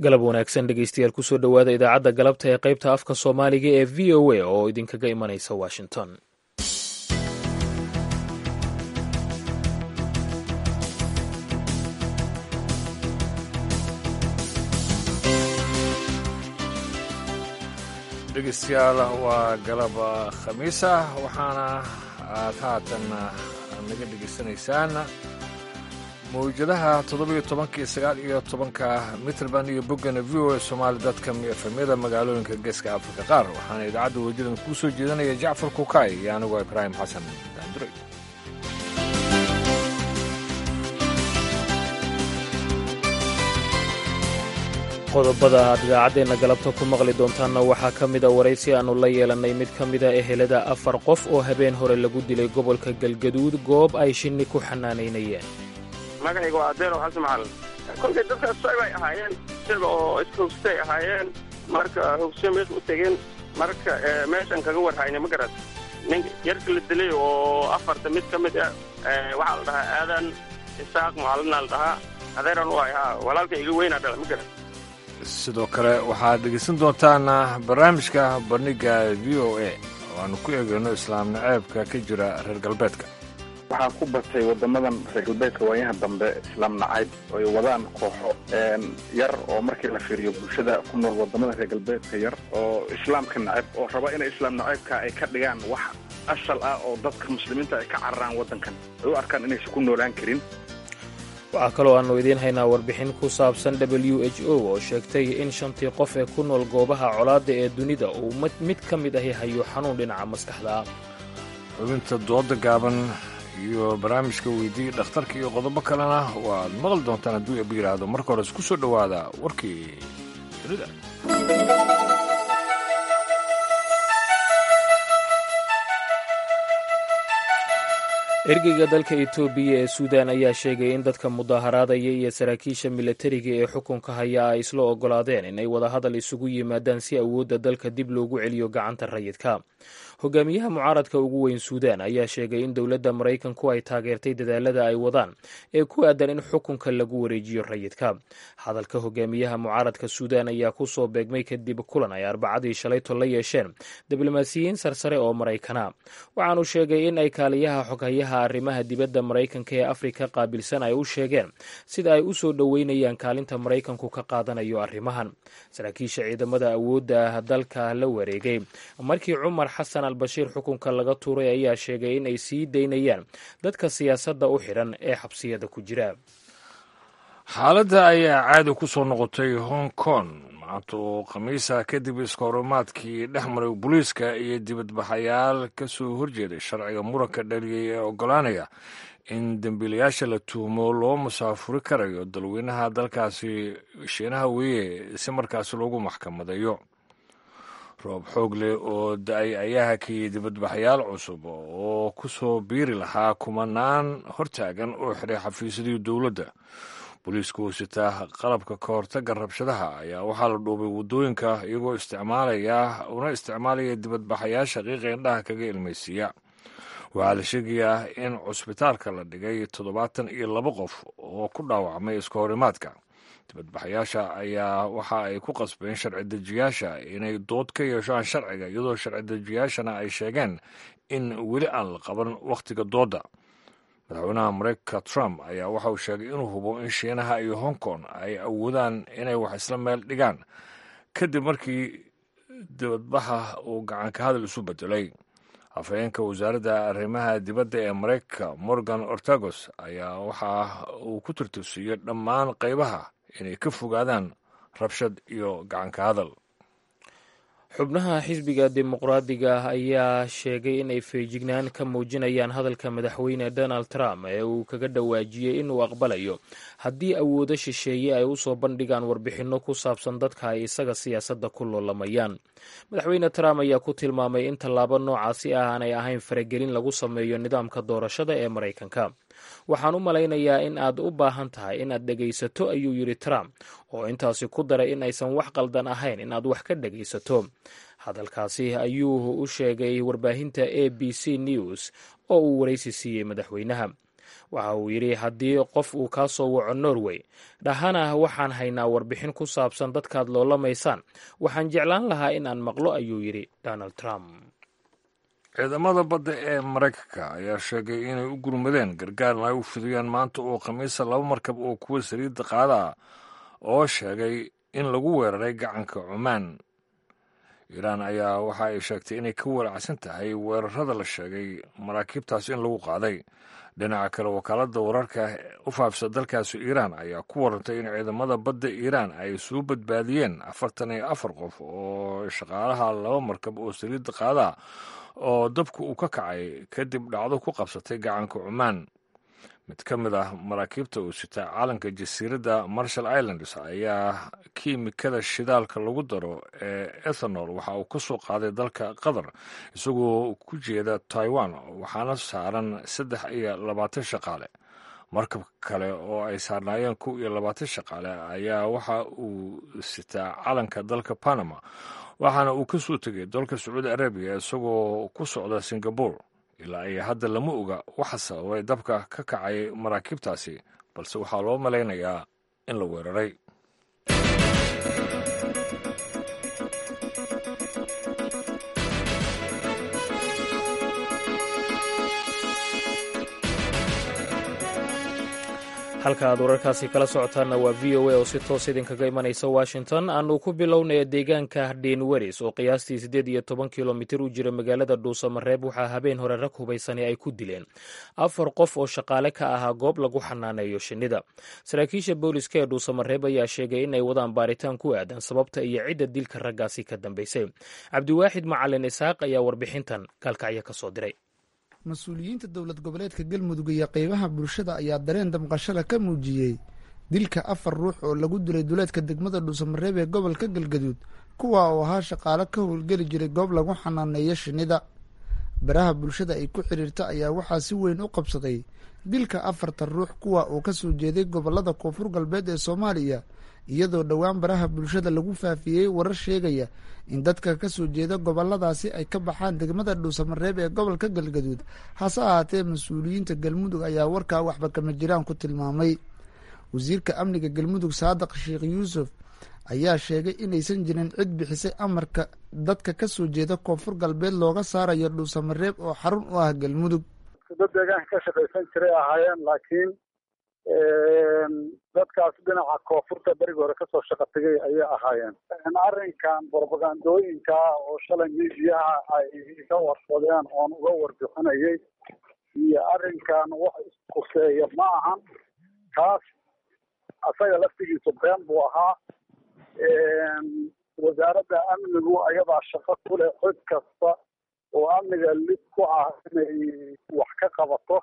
galab wanaagsan dhegeystayaal kusoo dhowaada idaacadda galabta ee qaybta afka soomaaliga ee v o a oo idinkaga imanaysa washington dhegeystayaal waa galab khamiisa waxaana aad haatan naga dhegeysanaysaan mawjadaha toddobiyo tobanka iyo sagaal iyo tobanka mitrband iyo boggana v o a somaali dadka efemyada magaalooyinka geeska afrika qaar waxaana idaacadda welijadan kuu soo jeedinaya jacfar kukaay iyo anigoo ibraahim xasan daanduray qodobada aad idaacaddeenna galabta ku maqli doontaanna waxaa ka mida waraysi aannu la yeelannay mid ka mida ehelada afar qof oo habeen hore lagu dilay gobolka galgaduud goob ay shinni ku xanaanaynayeen magacayga waa adeero xasan macalin kolkay dadkaas socbay ahaayeen isaga oo iska hogsatay ahaayeen marka hogsyo meesha u tegeen marka meeshan kaga warhayna ma garat nin yarka la dilay oo afarta mid ka mid ah waxaa la dhahaa aadan isaaq macalina la dhahaa adeeran u ahay haa walaalka iga weynaa dhala ma garat sidoo kale waxaad dhegeysan doontaan barnaamijka bandhiga v o a oo aanu ku eegayno islaam naceebka ka jira reer galbeedka waxaa ku batay wadamadan reer galbeedka waayaha dambe islaam nacayb ay wadaan kooxo yar oo markii la fiiriyo bulshada ku nool wadamada reer galbeedka yar oo islaamka nacayb oo raba inay islaam nacaybka ay ka dhigaan wax asal ah oo dadka muslimiinta ay ka cararaan waddankan ay u arkaan inaysan ku noolaan karin waxaa kaloo aannu idiin haynaa warbixin ku saabsan w h o oo sheegtay in shantii qof ee ku nool goobaha colaadda ee dunida uu mid ka mid ahi hayo xanuun dhinaca maskaxda xubinta dooda gaaban iyo barnaamijka weydii dhakhtarka iyo qodobo kalena waad maqli doontaan hadduu eba yidhaahdo marka hore isku soo dhowaada warkii dunida ergeyga dalka etoobiya ee suudan ayaa sheegay in dadka mudaaharaadaya iyo saraakiisha milatariga ee xukunka haya ay isla ogolaadeen inay wadahadal isugu yimaadaan si awoodda dalka dib loogu celiyo gacanta rayidka hogaamiyaha mucaaradka ugu weyn suudan ayaa sheegay in dowladda maraykanku ay taageertay dadaalada ay wadaan ee ku aadan in xukunka lagu wareejiyo rayidka hadalka hogaamiyaha mucaaradka suudan ayaa ku soo beegmay kadib kulan ay arbacadii shalayto la yeesheen diblomaasiyiin sarsare oo maraykana waxaanu sheegay in ay kaaliyaha xoghayaha arrimaha dibadda maraykanka ee afrika qaabilsan ay u sheegeen sida ay u soo dhoweynayaan kaalinta maraykanku ka qaadanayo arrimahan saraakiisha ciidamada awoodda dalka la wareegay markii cumar xasan albashiir xukunka laga tuuray ayaa sheegay in ay sii daynayaan dadka siyaasadda u xidhan ee xabsiyada ku jira xaaladda ayaa caadi ku soo noqotay hong kong maanta oo khamiisa kadib iskahorimaadkii dhex maray booliiska iyo dibadbaxayaal ka soo horjeeday sharciga muranka dhaliyay ee oggolaanaya in dembiilayaasha la tuhmo loo musaafuri karayo dalweynaha dalkaasi shiinaha weeye si markaasi loogu maxkamadeeyo roob xoog leh oo da-ay ayaa hakiyey dibadbaxayaal cusub oo ku soo biiri lahaa kumanaan hortaagan oo xiray xafiisyadii dowladda booliiska oo sitaa qalabka ka hortagga rabshadaha ayaa waxaa la dhuubay waddooyinka iyagoo isticmaalaya una isticmaalaya dibadbaxayaasha qiiqa indhaha kaga ilmaysiiya waxaa la sheegayaa in cusbitaalka la dhigay toddobaatan iyo laba qof oo ku dhaawacmay iska horimaadka dibadbaxayaasha ayaa waxa ay ku qasbeen sharci dejiyaasha inay dood ka yeeshaan sharciga iyadoo sharci dejiyaashana ay sheegeen in weli aan la qaban wakhtiga doodda madaxweynaha mareykanka trump ayaa waxa uu sheegay inuu hubo in shiinaha iyo hong kong ay awoodaan inay wax isla meel dhigaan kadib markii dibadbaxa uu gacanka hadal isu bedelay afhayeenka wasaaradda arrimaha dibadda ee mareykanka morgan ortagos ayaa waxa uu ku tirtirsiiyey dhammaan qaybaha inay ka fogaadaan rabshad iyo gacanka hadal xubnaha xisbiga dimuqraadiga ayaa sheegay in ay feejignaan ka muujinayaan hadalka madaxweyne donald trump ee uu kaga dhawaajiyey inuu aqbalayo haddii awoodo shisheeye ay usoo bandhigaan warbixinno ku saabsan dadka ay isaga siyaasadda ku loolamayaan madaxweyne trump ayaa ku tilmaamay in tallaabo noocaasi ah aanay ahayn faragelin lagu sameeyo nidaamka doorashada ee maraykanka waxaan u malaynayaa in aad u baahan tahay inaad dhegaysato ayuu yidhi trump oo intaasi ku daray in aysan wax qaldan ahayn inaad wax ka dhegaysato hadalkaasi ayuu u sheegay warbaahinta a b c news oo uu waraysi siiyey madaxweynaha waxa uu yidhi haddii qof uu kaa soo waco norway dhahana waxaan haynaa warbixin ku saabsan dadkaad loolamaysaan waxaan jeclaan lahaa in aan maqlo ayuu yidhi donald trump ciidamada badda ee maraykanka ayaa sheegay inay u gurmadeen gargaarna ay u fidiyaan maanta oo khamiisa laba markab oo kuwa saliidda qaada oo sheegay in lagu weeraray gacanka cumaan iiraan ayaa waxa ay sheegtay inay ka walacsan tahay weerarada la sheegay maraakiibtaas in lagu qaaday dhinaca kale wakaaladda wararka u faafisa dalkaasi iiraan ayaa ku warantay in ciidamada badda iiraan ay soo badbaadiyeen afartan iyo afar qof oo shaqaalaha laba markab oo saliidda qaada oo dabku uu ka kacay kadib dhacdo ku qabsatay gacanka cumaan mid ka mid ah maraakiibta uu sita caalanka jasiiradda marshall islands ayaa kiimikada shidaalka lagu daro ee ethanol waxa uu ka soo qaaday dalka qatar isagoo ku jeeda taiwan waxaana saaran saddex iyo labaatan shaqaale markab kale oo ay saarnaayeen kow iyo labaatan shaqaale ayaa waxa uu sitaa calanka dalka panama waxaana uu ka soo tegay dalka sacuudi arabiya isagoo ku socda singabore ilaa iyo hadda lama oga waxa sababay dabka ka kacay maraakiibtaasi balse waxaa loo malaynayaa in la weeraray halka aad wararkaasi kala socotaanna waa v o a oo si toos idinkaga imanaysa washington aanu ku bilownaya deegaanka dhenweris oo qiyaastii siddeed iyo toban kilomitir u jira magaalada dhuusamareeb waxaa habeen hore rag hubaysani ay ku dileen afar qof oo shaqaale ka ahaa goob lagu xanaaneeyo shinnida saraakiisha booliska ee dhuusamareeb ayaa sheegay inay wadaan baaritaan ku aadan sababta iyo cidda dilka raggaasi ka dambaysay cabdiwaaxid macalin isaaq ayaa warbixintan gaalkacyo ka soo diray mas-uuliyiinta dowlad goboleedka galmudug iyo qeybaha bulshada ayaa dareen damqashada ka muujiyey dilka afar ruux oo lagu dilay duleedka degmada dhuusamareeb ee gobolka galgaduud kuwa oo ahaa shaqaalo ka howlgeli jiray goob lagu xanaaneeyo shinnida baraha bulshada ay ku xidhiirta ayaa waxaa si weyn u qabsaday dilka afartan ruux kuwa uu ka soo jeeday gobolada koonfur galbeed ee soomaaliya iyadoo dhowaan baraha bulshada lagu faafiyey warar sheegaya in dadka ka soo jeeda goboladaasi ay ka baxaan degmada dhuusamareeb ee gobolka galgaduud hase ahaatee mas-uuliyiinta galmudug ayaa warkaa waxba kama jiraan ku tilmaamay wasiirka amniga galmudug saadiq sheekh yuusuf ayaa sheegay inaysan jirin cid bixisay amarka dadka ka soo jeeda koonfur galbeed looga saarayo dhuusamareeb oo xarun u ah galmudug dad deegaanka ka shaqaysan jiray ahaayeen laakiin dadkaas dhinaca koonfurta berigi hore kasoo shaqa tegay ayay ahaayeen arrinkan brobagandooyinka oo shalay miidiyaha ay iga warsadeen oon uga warbixinayay iyo arrinkan wax iskuseeya ma ahan kaas asaga laftigiisu been buu ahaa wasaaradda amnigu ayadaa shaqo ku leh cid kasta oo amniga lid ku ah inay wax ka qabato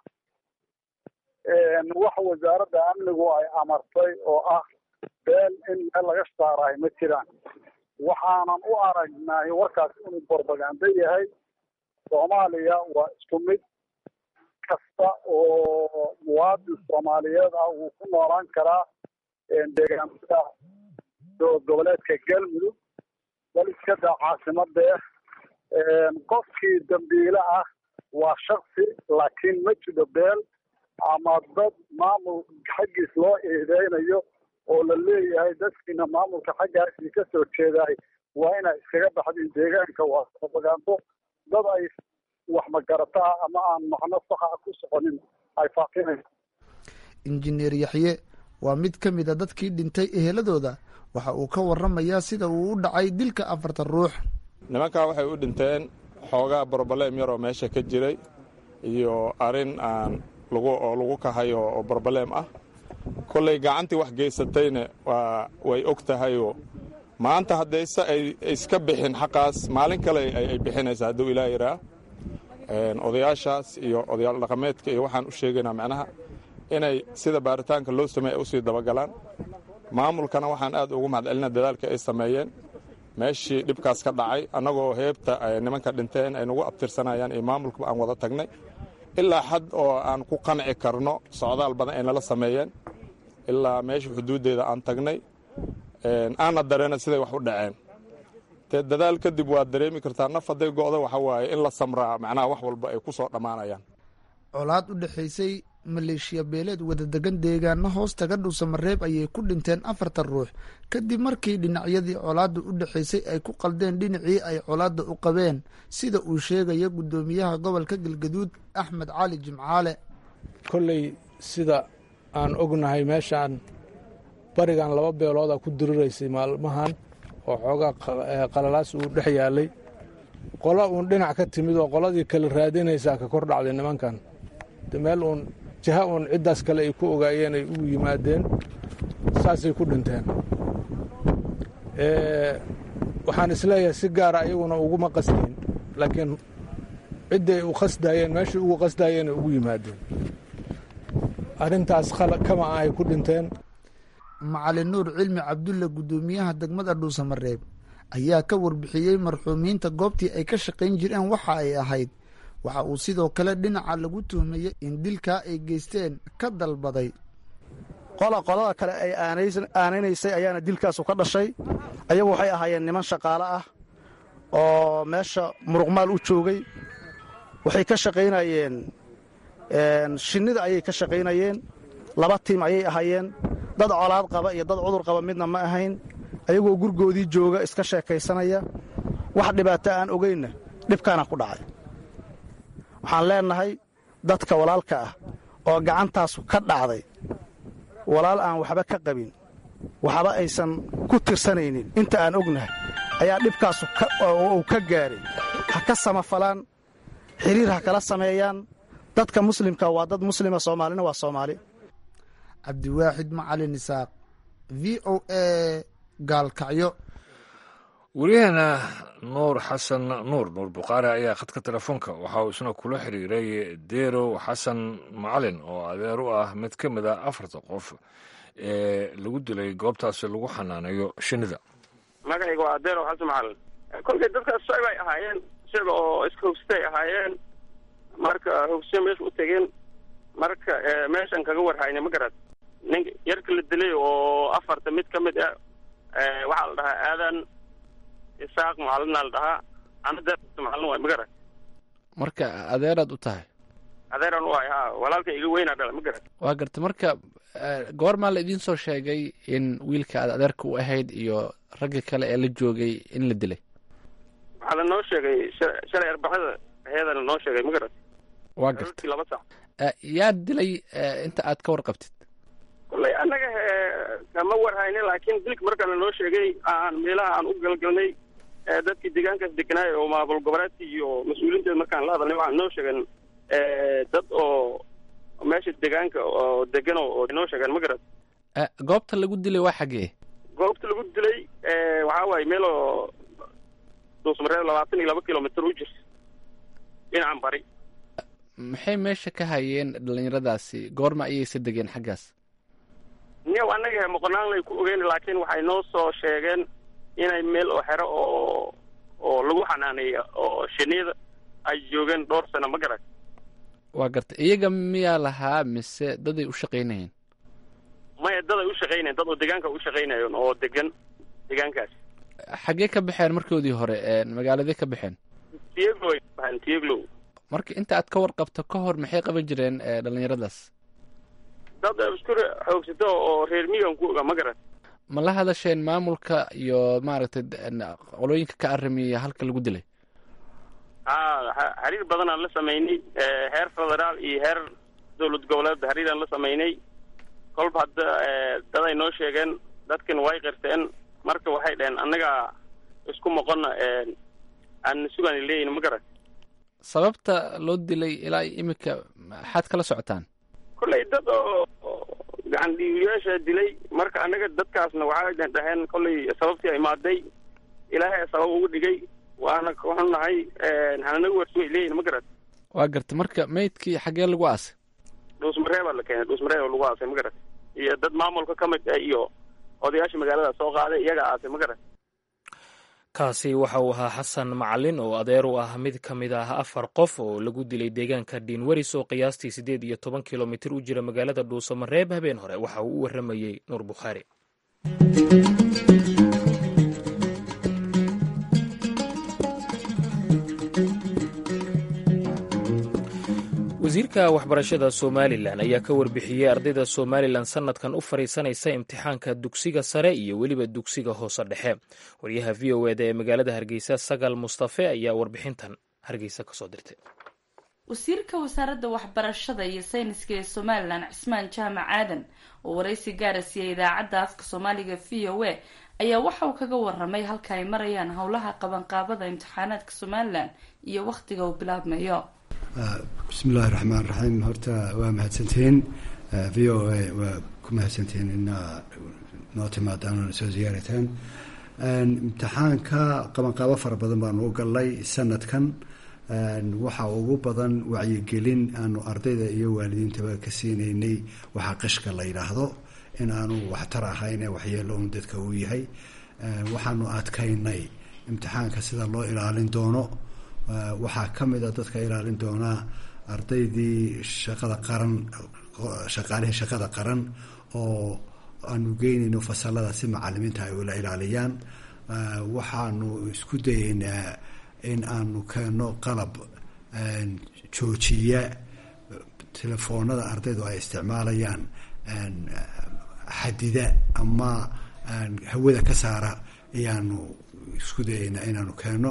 wax wasaaradda amnigu ay amartay oo ah been in meel laga saaraay ma jiraan waxaanan u aragnay warkaas inuu borbagando yahay soomaaliya waa isku mid kasta oo muwaadin soomaaliyeed ah wuu ku noolaan karaa deegaamada goboleedka galmudug bal iskada caasimadee qofkii dambiile ah waa shaksi laakiin ma jiro beel ama dad maamul xaggiis loo eedeynayo oo la leeyahay dadkiina maamulka xaggaasii ka soo jeedaay waa inay iskaga baxdin deegaanka waa propagando dad ay wax magarataa ama aan macno saxa ku soconin ay faafinayso injineer yaxye waa mid ka mid a dadkii dhintay eheladooda waxa uu ka waramayaa sida uu u dhacay dilka afartan ruux nimankaa waxay u dhinteen xoogaa broblem yaroo meesha ka jiray iyo arrin aan oo lagu kahayo oo broblem ah kollay gacantii wax geysatayna waa way og tahayoo maanta haddayse ay iska bixin xaqaas maalin kale ay bixinaysaa hadduu ilaa yaraa odayaashaas iyo odayaal dhaqameedka iyo waxaan u sheegaynaa macnaha inay sida baaritaanka loo sameey ay usii dabagalaan maamulkana waxaan aad ugu mahadcelina dadaalka ay sameeyeen meeshii dhibkaas ka dhacay annagoo heebta nimanka dhinteen ay nagu abtirsanayaan iyo maamulkaba aan wada tagnay ilaa xad oo aan ku qanci karno socdaal badan ay nala sameeyeen ilaa meesha xuduuddeeda aan tagnay aanna dareena siday wax u dhaceen dee dadaal kadib waad dareemi kartaa naf hadday go'da waxa waaye in la samraa macnaha wax walba ay ku soo dhammaanayaan colaad u dhexaysay maleeshiya beeleed wadadegan deegaano hoostaga dhuusamareeb ayay ku dhinteen afartan ruux kadib markii dhinacyadii colaadda u dhexaysay ay ku qaldeen dhinacii ay colaadda u qabeen sida uu sheegaya guddoomiyaha gobolka galgaduud axmed cali jimcaale kolley sida aan ognahay meeshaan barigan laba beelooda ku diriraysay maalmahan oo xoogaa qalalaas uu dhex yaalay qola uun dhinac ka timid oo qoladii kale raadinaysaa ka kor dhacday nimankan meel uun jiha uun ciddaas kale ay ku ogaayeen ay ugu yimaadeen saasay ku dhinteen waxaan isleeyahay si gaara iyaguna uguma qasdayn laakiin cidday u qasdaayeen meeshai ugu qasdaayeen ay ugu yimaadeen arrintaas kama ah ay ku dhinteen macalin nuur cilmi cabdulle guddoomiyaha degmada dhuusamareeb ayaa ka warbixiyey marxuumiinta goobtii ay ka shaqayn jireen waxa ay ahayd waxa uu sidoo kale dhinaca lagu tuhmayey in dilkaa ay geysteen ka dalbaday qola qolada kale ay aanaynaysay ayaana dilkaasu ka dhashay ayagu waxay ahaayeen niman shaqaale ah oo meesha muruqmaal u joogay waxay ka shaqaynayeen shinnida ayay ka shaqaynayeen laba tiim ayay ahaayeen dad colaad qaba iyo dad cudur qaba midna ma ahayn ayagoo gurgoodii jooga iska sheekaysanaya wax dhibaato aan ogaynna dhibkaana ku dhacay waxaan leennahay dadka walaalka ah oo gacantaasu ka dhacday walaal aan waxba ka qabin waxba aysan ku tirsanaynin inta aan ognahay ayaa dhibkaasu uu ka gaaray ha ka samafalaan xiriir ha kala sameeyaan dadka muslimka waa dad muslima soomaalina waa soomaali cabdiwaaxid macalin isaaq v o a gaalkacyo weriyaheena nuur xasan nuur nuur bukhaari ayaa khadka telefoonka waxa uu isna kula xiriiray deerow xasan macalin oo adeer u ah mid ka mid a afarta qof ee lagu dilay goobtaasi lagu xanaaneeyo shinida magacayga waa adeerow xasan macalin kolkay dadkaas shacib ay ahaayeen isaga oo iska hogsatay ahaayeen marka hogsiyo meesha u tegeen marka meeshan kaga warhayna ma garad ninka yarka la dilay oo afarta mid ka mid ah waxaa la dhahaa aadan isaaq macalina la dhahaa anada macalin waay ma garad marka adeeraad u tahay adeeran u ahay ha walaalka iga weynaa dhala ma garad waa garta marka goormaa la idiin soo sheegay in wiilka aad adeerka u ahayd iyo ragga kale ee la joogay in la dilay waxaa la noo sheegay shalay arbaxada aheeda la noo sheegay ma garad waa garta laba sac yaa dilay inta aad ka warqabtid kolley annaga kama warhaynin laakiin dilka markaa la noo sheegay aan meelaha aan u galgalnay dadkii deegaankaas deganaay oo maamul goboleedka iyo mas-uuliinteeda markaan la hadalnay waxaan noo sheegeen dad oo meesha deegaanka oo degan oo noo sheegeen ma garad goobta lagu dilay waa xaggee goobta lagu dilay waxaa waaye meel oo duusmareeb labaatan iyo laba kilomitr u jirta dhinacan bari maxay meesha ka hayeen dhallinyaradaasi goorma ayaysa degeen xaggaas niyow annaga moqonaan lay ku ogeyn laakiin waxay noo soo sheegeen inay meel oo xero oo oo lagu xanaaneeya oo shinida ay joogeen dhowr sano ma garan waa garta iyaga miyaa lahaa mise daday u shaqaynayeen maya dad ay u shaqaynayen dad oo deegaanka u shaqaynayen oo degan deegaankaas xaggee ka baxeen markoodii hore magaaladee ka baxeen tiyeglow ay baxeen tiyeglow marka inta aad ka warqabto ka hor maxay qaban jireen dhallinyaradaas dad isku xoogsato oo reer miyigan ku oga ma garan ma la hadasheen maamulka iyo maaragtay qolooyinka ka arrimiya halka lagu dilay a xiriir badanaan la samaynay heer federaal iyo heer dowlad goboleed xiriiraan la samaynay kolba hadda daday noo sheegeen dadkan way qirteen marka waxay dhaheen annaga isku moqonna aan sugaan leeyihin ma garan sababta loo dilay ilaa iminka maxaad kala socotaan kolley dad oo gacan dhiibiyaasha dilay marka annaga dadkaasna waxay dhaheen kolley sababtii imaaday ilaahay sabab ugu dhigay waana waxaan nahay hananaga warsuway leeyihin ma garan waa garta marka maydkii xaggee lagu aasay dhuusmareebaa la keenay dhuusmareeb lagu aasay ma garan iyo dad maamulka ka mid ah iyo odayaasha magaalada soo qaaday iyaga aasay ma garan kaasi waxa uu ahaa xasan macalin oo adeer u ah mid ka mid ah afar qof oo lagu dilay deegaanka dhiinwaris oo qiyaastii siddeed iyo toban kilomitir u jira magaalada dhuusamareeb habeen hore waxa uu u warramayey nuur bukhaari wasiirka waxbarashada somalilan ayaa ka warbixiyey ardayda somalilan sannadkan u fadhiisanaysa imtixaanka dugsiga sare iyo weliba dugsiga hoose dhexe waryaha v o eda ee magaalada hargeysa sagal mustafe ayaa warbixintan hargeysa kasoo dirtay wasiirka wasaaradda waxbarashada iyo sayniska ee somalilan cismaan jaamac aadan oo waraysi gaara siiyey idaacadda afka soomaaliga v o a ayaa waxa uu kaga waramay halka ay marayaan howlaha qabanqaabada imtixaanaadka somalilan iyo wakhtiga uu bilaabmayo bismillahi raxmaan raxiim horta waa mahadsantihiin v o a waa ku mahadsantihiin inaa noo timaadaan oona soo ziyaarataan imtixaanka qabanqaabo fara badan baanu u gallay sanadkan waxa ugu badan wacyigelin aanu ardayda iyo waalidiintaba ka siinaynay waxaa qishka la yidhaahdo in aanu waxtar ahayn ee waxyeelo un dadka uu yahay waxaanu adkaynay imtixaanka sida loo ilaalin doono waxaa ka mid a dadka ilaalin doonaa ardaydii shaqada qaran shaqaalihii shaqada qaran oo aanu geynayno fasalada si macalimiinta ay ula ilaaliyaan waxaanu isku dayeynaa in aanu keeno qalab joojiya telefoonada ardaydu ay isticmaalayaan xadida ama hawada ka saara ayaanu isku dayeynaa inaanu keeno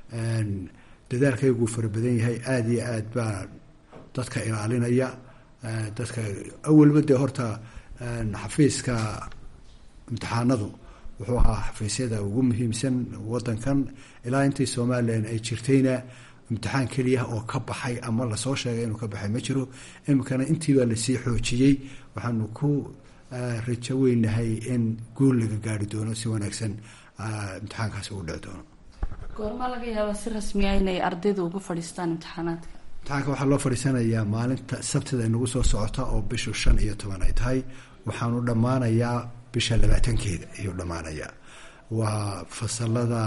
dadaalkayguu fara badan yahay aada iyo aad baa dadka ilaalinaya dadka awalba dee horta xafiiska imtixaanadu wuxuu ahaa xafiisyada ugu muhiimsan wadankan ilaa intii somalilan ay jirtayna imtixaan keliya oo ka baxay ama lasoo sheegay inuu ka baxay ma jiro iminkana intiibaa lasii xoojiyey waxaanu ku rajo weynahay in guul laga gaari doono si wanaagsan imtixaankaasi uu dhici doono goormaa laga yaabaa si rasmiya inay ardaydu uga fadhiistaan imtixaanaadka imtixaanka waxaa loo fadhiisanayaa maalinta sabtida inagu soo socota oo bishu shan iyo toban ay tahay waxaanu dhammaanayaa bisha labaatankeeda ayuu dhammaanayaa waa fasalada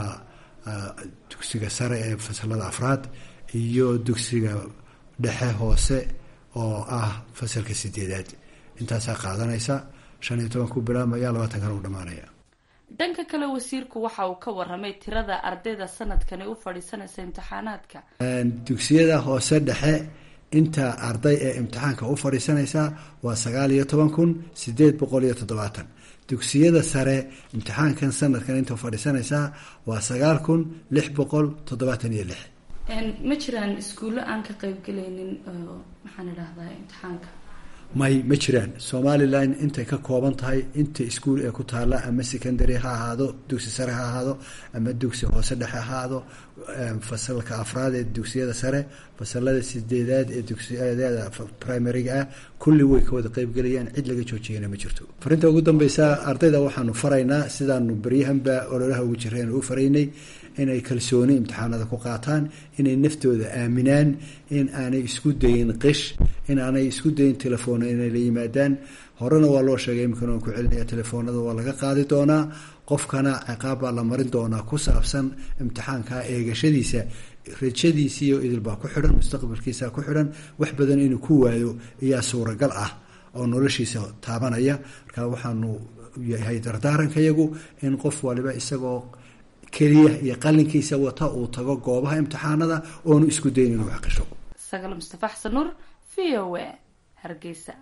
dugsiga sare ee fasalada afraad iyo dugsiga dhexe hoose oo ah fasalka sideedaad intaasaa qaadanaysa shan iyo toban ku bilaabmaya labaatankana u dhammaanaya dhanka kale wasiirku waxa uu ka waramay tirada ardayda sanadkani u fadhiisanaysa imtixaanaadka dugsiyada hoose dhexe inta arday ee imtixaanka u fadhiisanaysa waa sagaal iyo toban kun sideed boqol iyo toddobaatan dugsiyada sare imtixaankan sanadkan inta fadhiisanaysaa waa sagaal kun lix boqol toddobaatan iyo lix ma jiraan iskuullo aan ka qaybgelaynin maxaan idhahdaa imtixaanka may ma jiraan somalilan intay ka kooban tahay inta iskuul ee ku taalla ama secondary ha ahaado dugsi sare ha ahaado ama dugsi hoose dhexe ha ahaado fasalka afraad ee dugsiyada sare fasalada sideedaad ee dugsiyada primaryga ah kulli way ka wada qeybgelayaan cid laga joojiyana ma jirto farinta ugu dambeysa ardayda waxaanu faraynaa sidaanu beryahanba ololaha ugu jireen u faraynay inay kalsooni imtixaanada ku qaataan inay naftooda aaminaan in aanay isku dayin qish in aanay isku dayin telefoona inay la yimaadaan horena waa loo sheegay imikana waan ku celinaya telefoonada waa laga qaadi doonaa qofkana ciqaab baa la marin doonaa ku saabsan imtixaanka eegashadiisa rajadiisiiyo idilbaa ku xidhan mustaqbalkiisa ku xidhan wax badan inuu ku waayo ayaa suuragal ah oo noloshiisa taabanaya marka waxaanu yahay dardaarankayagu in qof waliba isagoo keliya iyo qalinkiisa wata uu tago goobaha imtixaanada oonu isku dayn inuu xaqisho sagal mustafa xasan nuur v o a hargeysa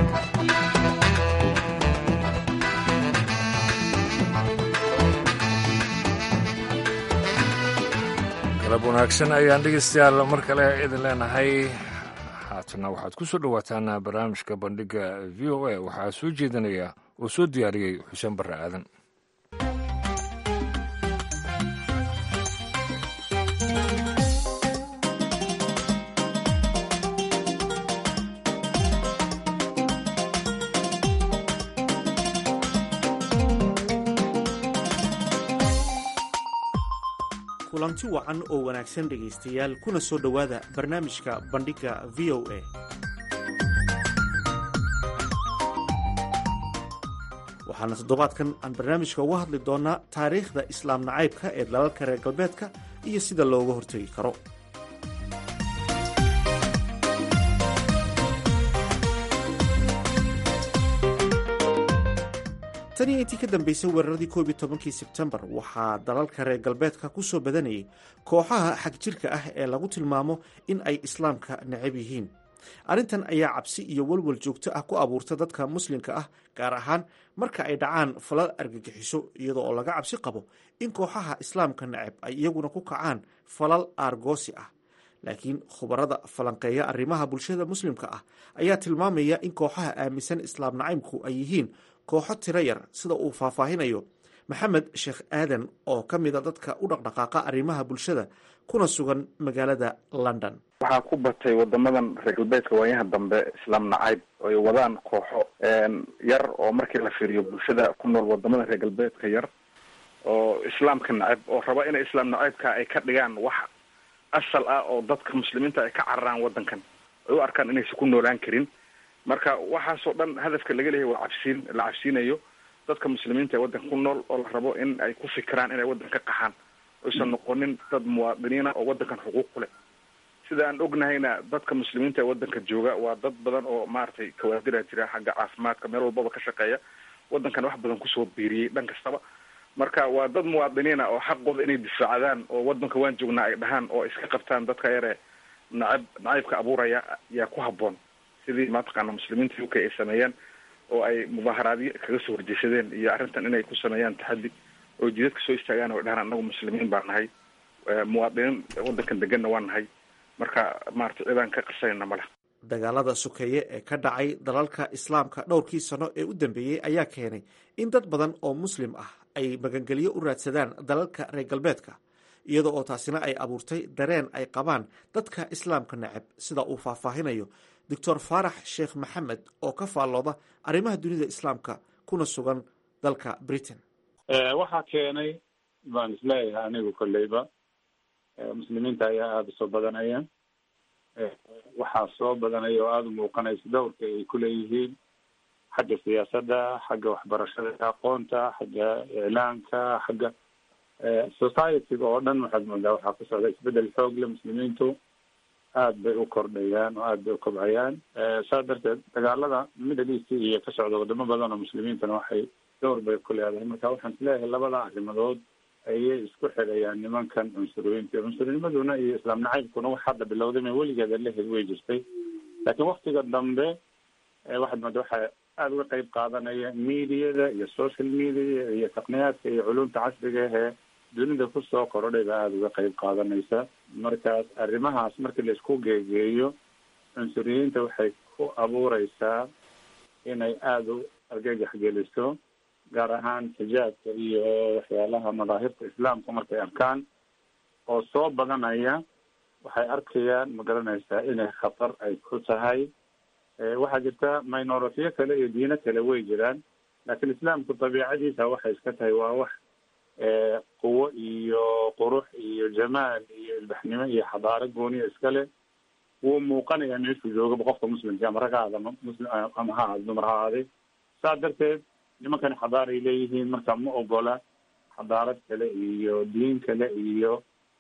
galab wanaagsan ayaan dhegeystayaal mar kale idin leenahay haatana waxaad ku soo dhowaataan barnaamijka bandhiga v o a waxaa soo jeedinaya oo soo diyaariyey xuseen barre aadan kulanti wacan oo wanaagsan dhegaystayaal kuna soo dhowaada barnaamijka bandhigga v o a waxaana toddobaadkan aan barnaamijka uga hadli doonnaa taariikhda islaam nacaybka ee dalalka reer galbeedka iyo sida looga hortegi karo tan iyo intii ka dambeysay weeraradii koob iyo tobankii sebtembar waxaa dalalka reer galbeedka ku soo badanayay kooxaha xagjirka ah ee lagu tilmaamo in ay islaamka necab yihiin arrintan ayaa cabsi iyo walwal joogto ah ku abuurta dadka muslimka ah gaar ahaan marka ay dhacaan falal argagixiso iyadoo oo laga cabsi qabo in kooxaha islaamka neceb ay iyaguna ku kacaan falal aargoosi ah laakiin khubarada falanqeeya arrimaha bulshada muslimka ah ayaa tilmaamaya in kooxaha aaminsan islaam nacaybku ay yihiin kooxo tiro yar sida uu faahfaahinayo maxamed sheekh aadan oo ka mida dadka u dhaqdhaqaaqa arrimaha bulshada kuna sugan magaalada london waxaa ku batay wadamadan reer galbeedka waayaha dambe islaam nacayb ay wadaan kooxo yar oo markii la fiiriyo bulshada ku nool wadamada reer galbeedka yar oo islaamka nacayb oo raba inay islaam nacaybka ay ka dhigaan wax asal ah oo dadka muslimiinta ay ka cararaan wadankan ay u arkaan inaysan ku noolaan karin marka waxaasoo dhan hadafka laga leeyahay waa cabsiin la cabsiinayo dadka muslimiinta ee waddanka ku nool oo la rabo in ay ku fikiraan inay waddan ka qaxaan oysan noqonin dad muwaadiniina oo waddankan xuquuq ku leh sida aan ognahayna dadka muslimiinta ee waddanka jooga waa dad badan oo maaragtay kawaadira jira xagga caafimaadka meel walbaba ka shaqeeya waddankan wax badan kusoo biiriyey dhan kastaba marka waa dad muwaadiniina oo xaqooda inay difaacdaan oo waddanka waan joognaa ay dhahaan oo iska qabtaan dadka yare nacab nacaybka abuuraya yaa ku habboon sidii mataqaana muslimiinta u k ay sameeyeen oo ay mudaaharaadyo kaga soo horjeesadeen iyo arrintan inay ku sameeyaan taxaddi oo jidadka soo istaagaan oo dhahaan annagu muslimiin baa nahay muwaadiniin waddankan deganna waa nahay marka maarata cidaan ka qarsanayna ma leh dagaalada sokeeye ee ka dhacay dalalka islaamka dhowrkii sano ee u dambeeyey ayaa keenay in dad badan oo muslim ah ay magangelyo u raadsadaan dalalka reer galbeedka iyada oo taasina ay abuurtay dareen ay qabaan dadka islaamka neceb sida uu faahfaahinayo doctor faarax sheekh maxamed oo ka faallooda arrimaha dunida islaamka kuna sugan dalka britain waxaa keenay baan isleeyahay anigu kolleyba muslimiinta ayaa aada usoo badanaya waxaa soo badanaya oo aada u muuqanaysa dowrka ay kuleeyihiin xagga siyaasadda xagga waxbarashada aqoonta xagga iclaanka xagga societyga oo dhan waxaad moodaa waxaa ku socda isbedel xoog le muslimiintu aad bay u kordhayaan oo aad bay u kobcayaan saas darteed dagaalada middle east iyo ka socda wadamo badan oo muslimiintana waxay dowr bay ku leedahay marka waxaan isleeyahay labada arrimadood ayay isku xidhayaan nimankan cunsuriyinta cunsurinimaduna iyo islaam nacaybkuna wax hadda bilowday ma weligeeda lehed way jirtay laakiin waktiga dambe waxaad mooda waxaa aada uga qeyb qaadanaya mediada iyo social media iyo taqniyaadka iyo culumta casriga ahee dunida kusoo korodhay baa aada uga qeyb qaadanaysa markaas arrimahaas markii laisku geegeeyo cunsuriyiinta waxay ku abuureysaa inay aada u argagax geliso gaar ahaan xijaabka iyo waxyaalaha madaahirta islaamka markay arkaan oo soo badanaya waxay arkayaan ma garanaysaa inay khatar ay ku tahay waxaa jirta minoritiyo kale iyo diino kale way jiraan laakiin islaamku dabiicadiisa waxay iska tahay waa wax quwo iyo qurux iyo jamaal iyo ilbaxnimo iyo xadaaro gooniya iskale wuu muuqanayaa meeshuu joogaba qofka muslimka ama rag ha aada muslim ama ha aada dumar ha aaday saas darteed nimankani xadaaray leeyihiin marka ma ogola xadaarad kale iyo diin kale iyo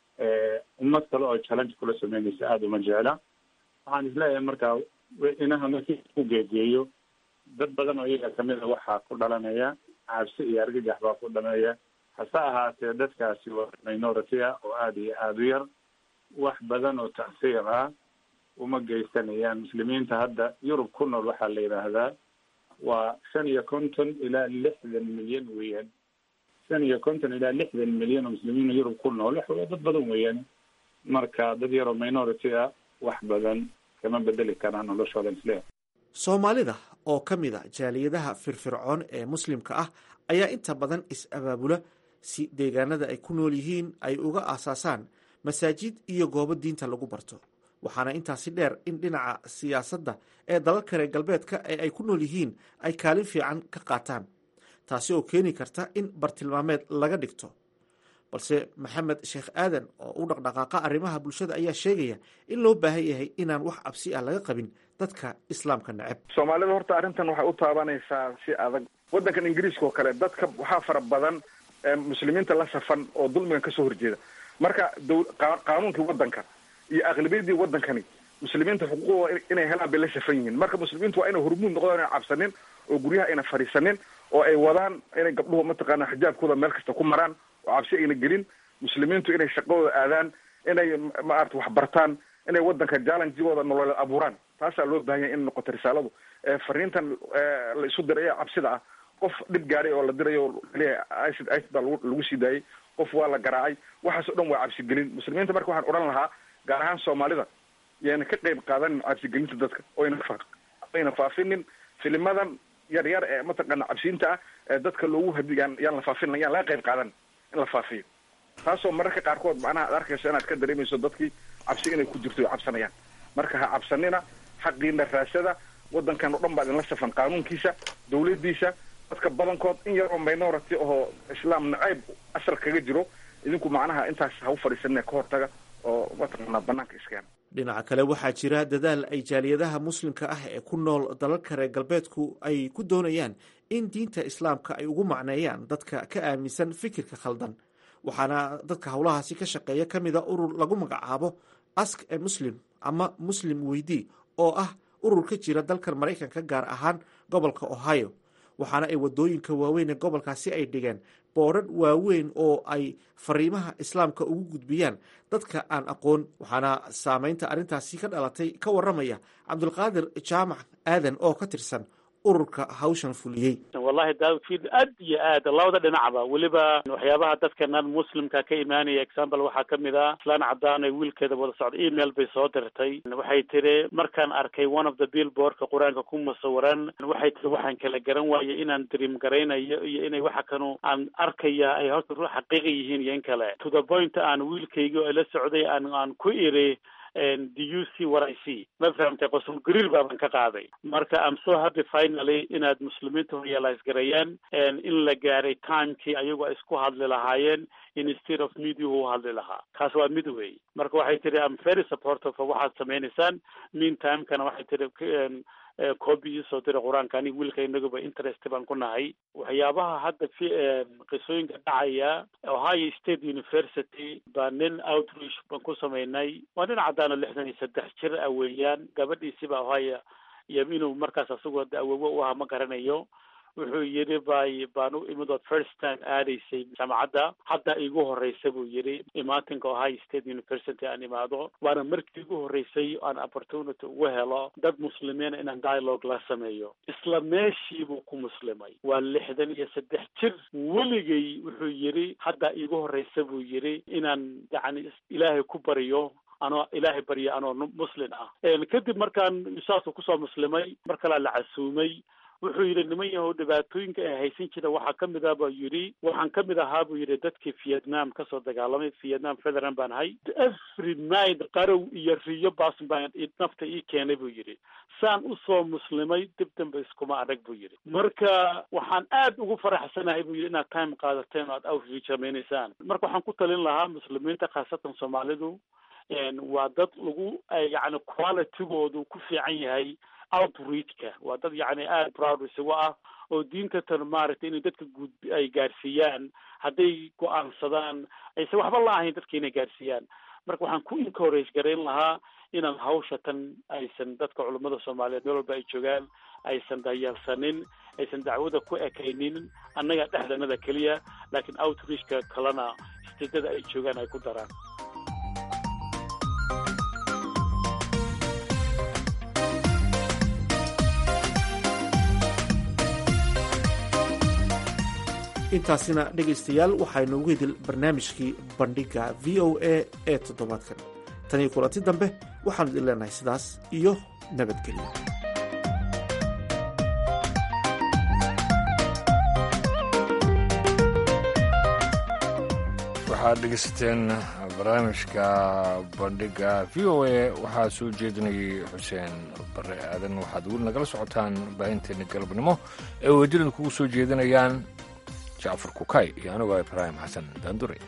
ummad kale oo challenge kula sameynaysa aada uma jecla waxaan isleeyahay marka inaha markii ku geegeeyo dad badan oo iyaga kamid a waxaa ku dhalanaya cabsi iyo argagax baa ku dhalanaya hase ahaatee dadkaasi waa minority ah oo aada iyo aada u yar wax badan oo tacsiir ah uma geysanayaan muslimiinta hadda yurub ku nool waxaa la yidhaahdaa waa shan iyo konton ilaa lixdan milyan weeyaan shan iyo konton ilaa lixdan milyan oo muslimiin yurub ku nool wax dad badan weeyaan marka dad yaroo minority ah wax badan kama bedeli karaan noloshooda isle soomaalida oo ka mid a jaaliyadaha firfircoon ee muslimka ah ayaa inta badan is-abaabula si deegaanada ay ku nool yihiin ay uga aasaasaan masaajid iyo goobo diinta lagu barto waxaana intaasi dheer in dhinaca siyaasadda ee dalalka reer galbeedka ee ay ku nool yihiin ay kaalin fiican ka qaataan taasi oo keeni karta in bartilmaameed laga dhigto balse maxamed sheekh aadan oo u dhaqdhaqaaqa arrimaha bulshada ayaa sheegaya in loo baahan yahay inaan wax cabsi ah laga qabin dadka islaamka neceb soomaalida horta arrintan waxay u taabanaysaa si adag waddankan ingiriiska oo kale dadka waxaa fara badan muslimiinta la safan oo dulmigan kasoo horjeeda marka dow qaanuunkii waddanka iyo aqlabiyadii waddankani muslimiinta xuquuqdooda inay helaan bay la safan yihiin marka muslimiintu waa inay hormuud noqdaan ina cabsanin oo guryaha ayna fadhiisanin oo ay wadaan inay gabdhuhu mataqaana xijaabkooda meel kasta ku maraan oo cabsi ayna gelin muslimiintu inay shaqadooda aadaan inay maarata wax bartaan inay waddanka jallenjigooda nololeed abuuraan taasaa loo baahan yahay in noqoto risaaladu fariintan la isu diray ee cabsida ah qof dhib gaaray oo la dirayo leeyahay icid icid baa lagu lagu sii daayay qof waa la garaacay waxaas o dhan waa cabsigelin muslimiinta marka waxaan odhan lahaa gaar ahaan soomaalida yayna ka qayb qaadanin cabsigelinta dadka oyna oyna faafinin filimadan yar yar ee mataqaana cabsiinta ah ee dadka loogu hadi yaan yaan la faafin yaan laga qayb qaadan in la faafiyo taasoo mararka qaarkood macnaha ad arkayso inaad ka dareemayso dadkii cabsi inay ku jirto o cabsanayaan marka ha cabsanina xaqiina raasada wadankan o dhan baa idinla safan qaanuunkiisa dawladiisa dadka badankood in yaroo minority oo islaam nacayb asal kaga jiro idinku macnaha intaas ha u fadhiisanina ka hortaga oo mataqaanaa banaanka iskeena dhinaca kale waxaa jira dadaal ay jaaliyadaha muslimka ah ee ku nool dalalka reer galbeedku ay ku doonayaan in diinta islaamka ay ugu macneeyaan dadka ka aaminsan fikirka khaldan waxaana dadka howlahaasi ka shaqeeya ka mida urur lagu magacaabo ask e muslim ama muslim weydii oo ah urur ka jira dalkan maraykanka gaar ahaan gobolka ohio waxaana ay wadooyinka waaweyn ee gobolkaasi ay dhigeen boodhadh waaweyn oo ay fariimaha islaamka ugu gudbiyaan dadka aan aqoon waxaana saameynta arrintaasi ka dhalatay ka waramaya cabdulqaadir jaamac aadan oo ka tirsan ururka hawshan fuliyey wallahi daawdfield aad iyo aad labada dhinacba weliba waxyaabaha dadkanan muslimka ka imaanaya example waxaa kamid ah islaan cadaan ay wiilkeeda wada socda email bay soo dirtay waxay tiri markaan arkay one of the billboardka qur-aanka ku musawiran waxay tiri waxaan kala garan waayay inaan dream garaynayo iyo inay waxa kanu aan arkaya ay horta ru xaqiiqa yihiin iyo in kale to the point aan wiilkaygi oo la socday aan aan ku iri do you see what I see ma fahamtay qosul gariir baaban ka qaaday marka I'm so happy finally inaad muslimiinta realize gareeyaan in la gaaray timekii ayagu ay isku hadli lahaayeen instead of media u hadli lahaa kaas waa mid wey marka waxay tiri I'm very supportive of waxaad sameynaysaan meantimekana waxay tiri copy isoo dira qur-aanka aniga wiilka inaguba interest baan ku nahay waxyaabaha hadda fi qisooyinka dhacaya ohio state university baa nin outreach baan ku sameynay waa nin caddaano lixdan iyo saddex jir ah weeyaan gabadhiisiba ohio iyo inuu markaas asagoo awowo u aha ma garanayo wuxuu yidhi bay baan u imid ood first time aadaysay jaamacadda hadda igu horreysa buu yidhi imaatinka ohio state university aan imaado waana markii igu horreysay aan opportunity ugu helo dad muslimiina inaan dialogue la sameeyo isla meeshii buu ku muslimay waa lixdan iyo saddex jir weligay wuxuu yidhi hadda igu horreysa buu yidhi inaan yacni ilaahay ku baryo anoo ilaahay barya anoo muslin ah kadib markaan saasuu kusoo muslimay mar kalea la casuumay wuxuu yidhi niman yahow dhibaatooyinka ay haysan jira waxaa kamid ah buu yidhi waxaan kamid ahaa buu yidhi dadkii vietnam kasoo dagaalamay vietnam federal baan ahay every night qarow iyo riyo baas baan nafta ii keenay buu yidhi saan usoo muslimay dib dambe iskuma adag buu yidhi marka waxaan aad ugu faraxsanahay buu yidhi inaad time qaadateen oo aad outreach sameynaysaan marka waxaan ku talin lahaa muslimiinta khaasatan soomaalidu waa dad lagu yacni qualitygoodu ku fiican yahay outreachka waa dad yacni aada proud isagu ah oo diinta tan maaragtay inay dadka guud ay gaarsiiyaan hadday go-aansadaan aysan waxba la ahayn dadka inay gaarsiiyaan marka waxaan ku encourage garayn lahaa inaan hawsha tan aysan dadka culummada soomaaliyeed meel walba ay joogaan aysan dayaalsanin aysan dacwada ku ekaynin annaga dhexdanada keliya laakiin outreachka kalena stedada ay joogaan ay ku daraan intaasina dhegaystayaal waxaynu ugu hidil barnaamijkii bandhigga v o a ee toddobaadkan tan iyo kulanti dambe waxaanu idin leenahay sidaas iyo nabadgelyo waxaad dhegeysateen barnaamijka bandhigga v o a waxaa soo jeedinayay xuseen bare aadan waxaad weli nagala socotaan baahinteena galabnimo ee wejirada kugu soo jeedinayaan jacfar kukay iyo anigoo ibraahim xasan daandure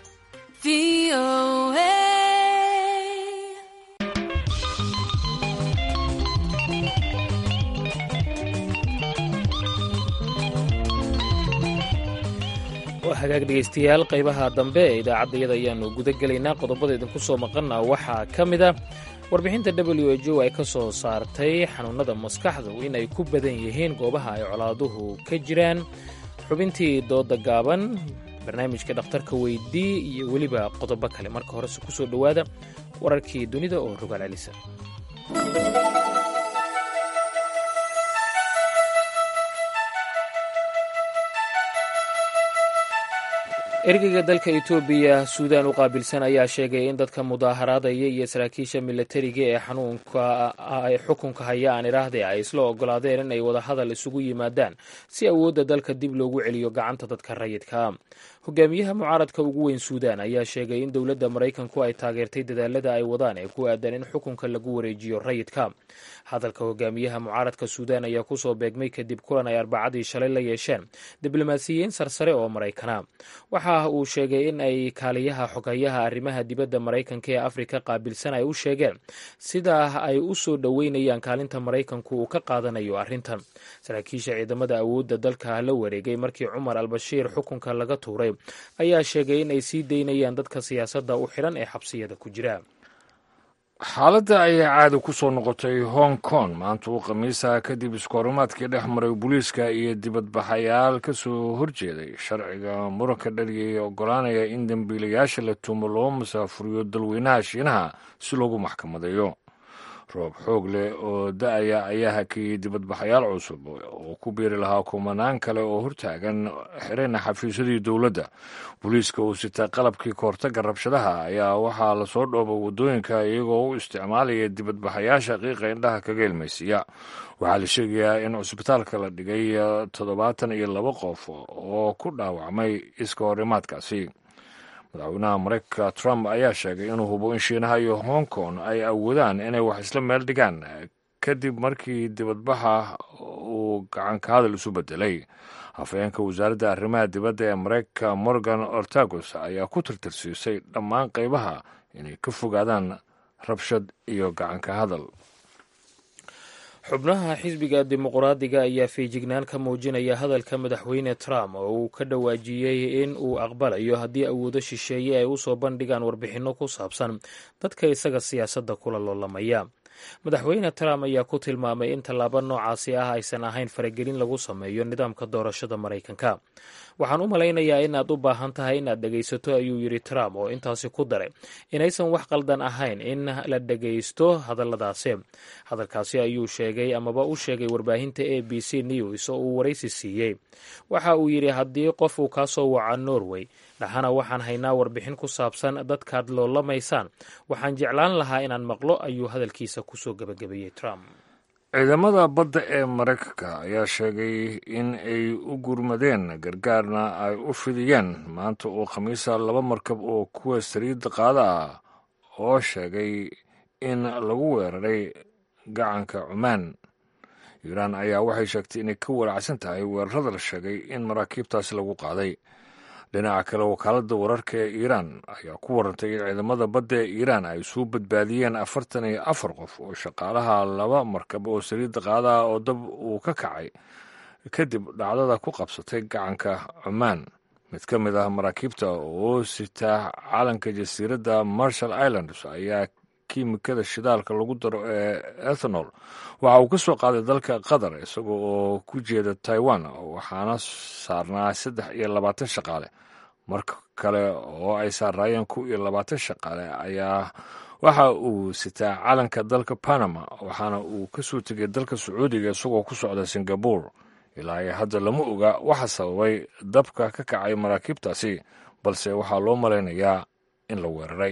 waa hagaag dhegaystayaal qaybaha dambe ee idaacaddayada ayaannu guda gelaynaa qodobada idinku soo maqana waxaa ka mid a warbixinta w h o ay ka soo saartay xanuunnada maskaxdu inay ku badan yihiin goobaha ay colaaduhu ka jiraan xubintii dooda gaaban barnaamijka dhakhtarka weydii iyo weliba qodobo kale marka horese ku soo dhowaada wararkii dunida oo rogaal celisa ergeyga dalka etoobiya suudaan u qaabilsan ayaa sheegay in dadka mudaaharaadaya iyo saraakiisha milatariga ee xanuunka xukunka haya aan idhaahde ay isla ogolaadeen in ay wadahadal isugu yimaadaan si awoodda dalka dib loogu celiyo gacanta dadka rayidka hogaamiyaha mucaaradka ugu weyn suudaan ayaa sheegay in dowladda maraykanku ay taageertay dadaalada ay wadaan ee ku aadan in xukunka lagu wareejiyo rayidka hadalka hogaamiyaha mucaaradka suudaan ayaa kusoo beegmay kadib kulan ay arbacadii shalay la yeesheen diblomaasiyiin sarsare oo maraykana waxa uu sheegay in ay kaaliyaha xogayaha arrimaha dibadda maraykanka ee afrika qaabilsan ay u sheegeen sidaa ay u soo dhoweynayaan kaalinta maraykanku uu ka qaadanayo arrintan saraakiisha ciidamada awoodda dalka la wareegay markii cumar albashiir xukunka laga tuuray ayaa sheegay in ay sii daynayaan dadka siyaasadda u xidhan ee xabsiyada ku jira xaaladda ayaa caadi ku soo noqotay hong kong maanta uu khamiisaha kadib iskoorimaadkii dhex maray booliiska iyo dibadbaxayaal ka soo horjeeday sharciga muranka dhaliyay ee oggolaanaya in dembiilayaasha la tuumo loo musaafuriyo dalweynaha shiinaha si loogu maxkamadeeyo roob xoog leh oo da-aya ayaa hakiyey dibadbaxayaal cusub oo ku biiri lahaa kumanaan kale oo hortaagan xirayna xafiisyadii dowladda booliiska uu sitay qalabkii kahortagga rabshadaha ayaa waxaa lasoo dhoobay waddooyinka iyagoo u isticmaalaya dibadbaxayaasha qiiqa indhaha kaga ilmaysiiya waxaa la sheegayaa in cusbitaalka la dhigay toddobaatan iyo laba qof oo ku dhaawacmay iska horimaadkaasi madaxweynaha mareykanka trump ayaa sheegay inuu hubo in shiinaha iyo hong kong ay awoodaan inay wax isla meel dhigaan kadib markii dibadbaxa uu gacanka hadal isu bedelay hafeenka wasaaradda arrimaha dibadda ee mareykanka morgan ortagos ayaa ku tirtirsiisay dhammaan qaybaha inay ka fogaadaan rabshad iyo gacanka hadal xubnaha xisbiga dimuqraadiga ayaa feejignaan ka muujinaya hadalka madaxweyne trump oo uu ka dhawaajiyey in uu aqbalayo haddii awoodo shisheeye ay usoo bandhigaan warbixinno ku saabsan dadka isaga siyaasadda kula loolamaya madaxweyne trump ayaa ku tilmaamay in tallaabo noocaasi ah aysan ahayn faragelin lagu sameeyo nidaamka doorashada maraykanka waxaan u malaynayaa inaad u baahan tahay inaad dhegaysato ayuu yidhi trump oo intaasi ku daray inaysan wax qaldan ahayn in la dhegaysto hadalladaasi hadalkaasi ayuu sheegay amaba u sheegay warbaahinta a b c news oo uu waraysi siiyey waxa uu yidhi haddii qof uu kaa soo waca norway dhaxana waxaan haynaa warbixin ku saabsan dadkaad loolamaysaan waxaan jeclaan lahaa inaan maqlo ayuu hadalkiisa kusoo gebagabeeyey trump ciidamada badda ee maraykanka ayaa sheegay in ay u gurmadeen gargaarna ay u fidiyeen maanta oo khamiisa laba markab oo kuwa saliidda qaada ah oo sheegay in lagu weeraray gacanka cumaan iiraan ayaa waxay sheegtay inay ka walaacsan tahay weerarada la sheegay in maraakiibtaasi lagu qaaday dhinaca kale wakaaladda wararka ee iiraan ayaa ku warantay in ciidamada badda ee iiraan ay soo badbaadiyeen afartan iyo afar qof oo shaqaalaha laba markab oo saliidda qaadaha oo dab uu ka kacay kadib dhacdada ku qabsatay gacanka cumaan mid ka mid ah maraakiibta oo sita calanka jasiiradda marshall islands ayaa kiimikada shidaalka lagu daro ee ethanol waxa uu ka soo qaaday dalka qatar isaga oo ku jeeda taiwan waxaana saarnaa saddex iyo labaatan shaqaale marka kale oo ay saaraayeen kow iyo labaatan shaqaale ayaa waxa uu sitaa calanka dalka panama waxaana uu ka soo tegay dalka sacuudiga isagoo ku socda singabore ilaa iyo hadda lama oga waxa sababay dabka ka kacay maraakiibtaasi balse waxaa loo malaynayaa in la weeraray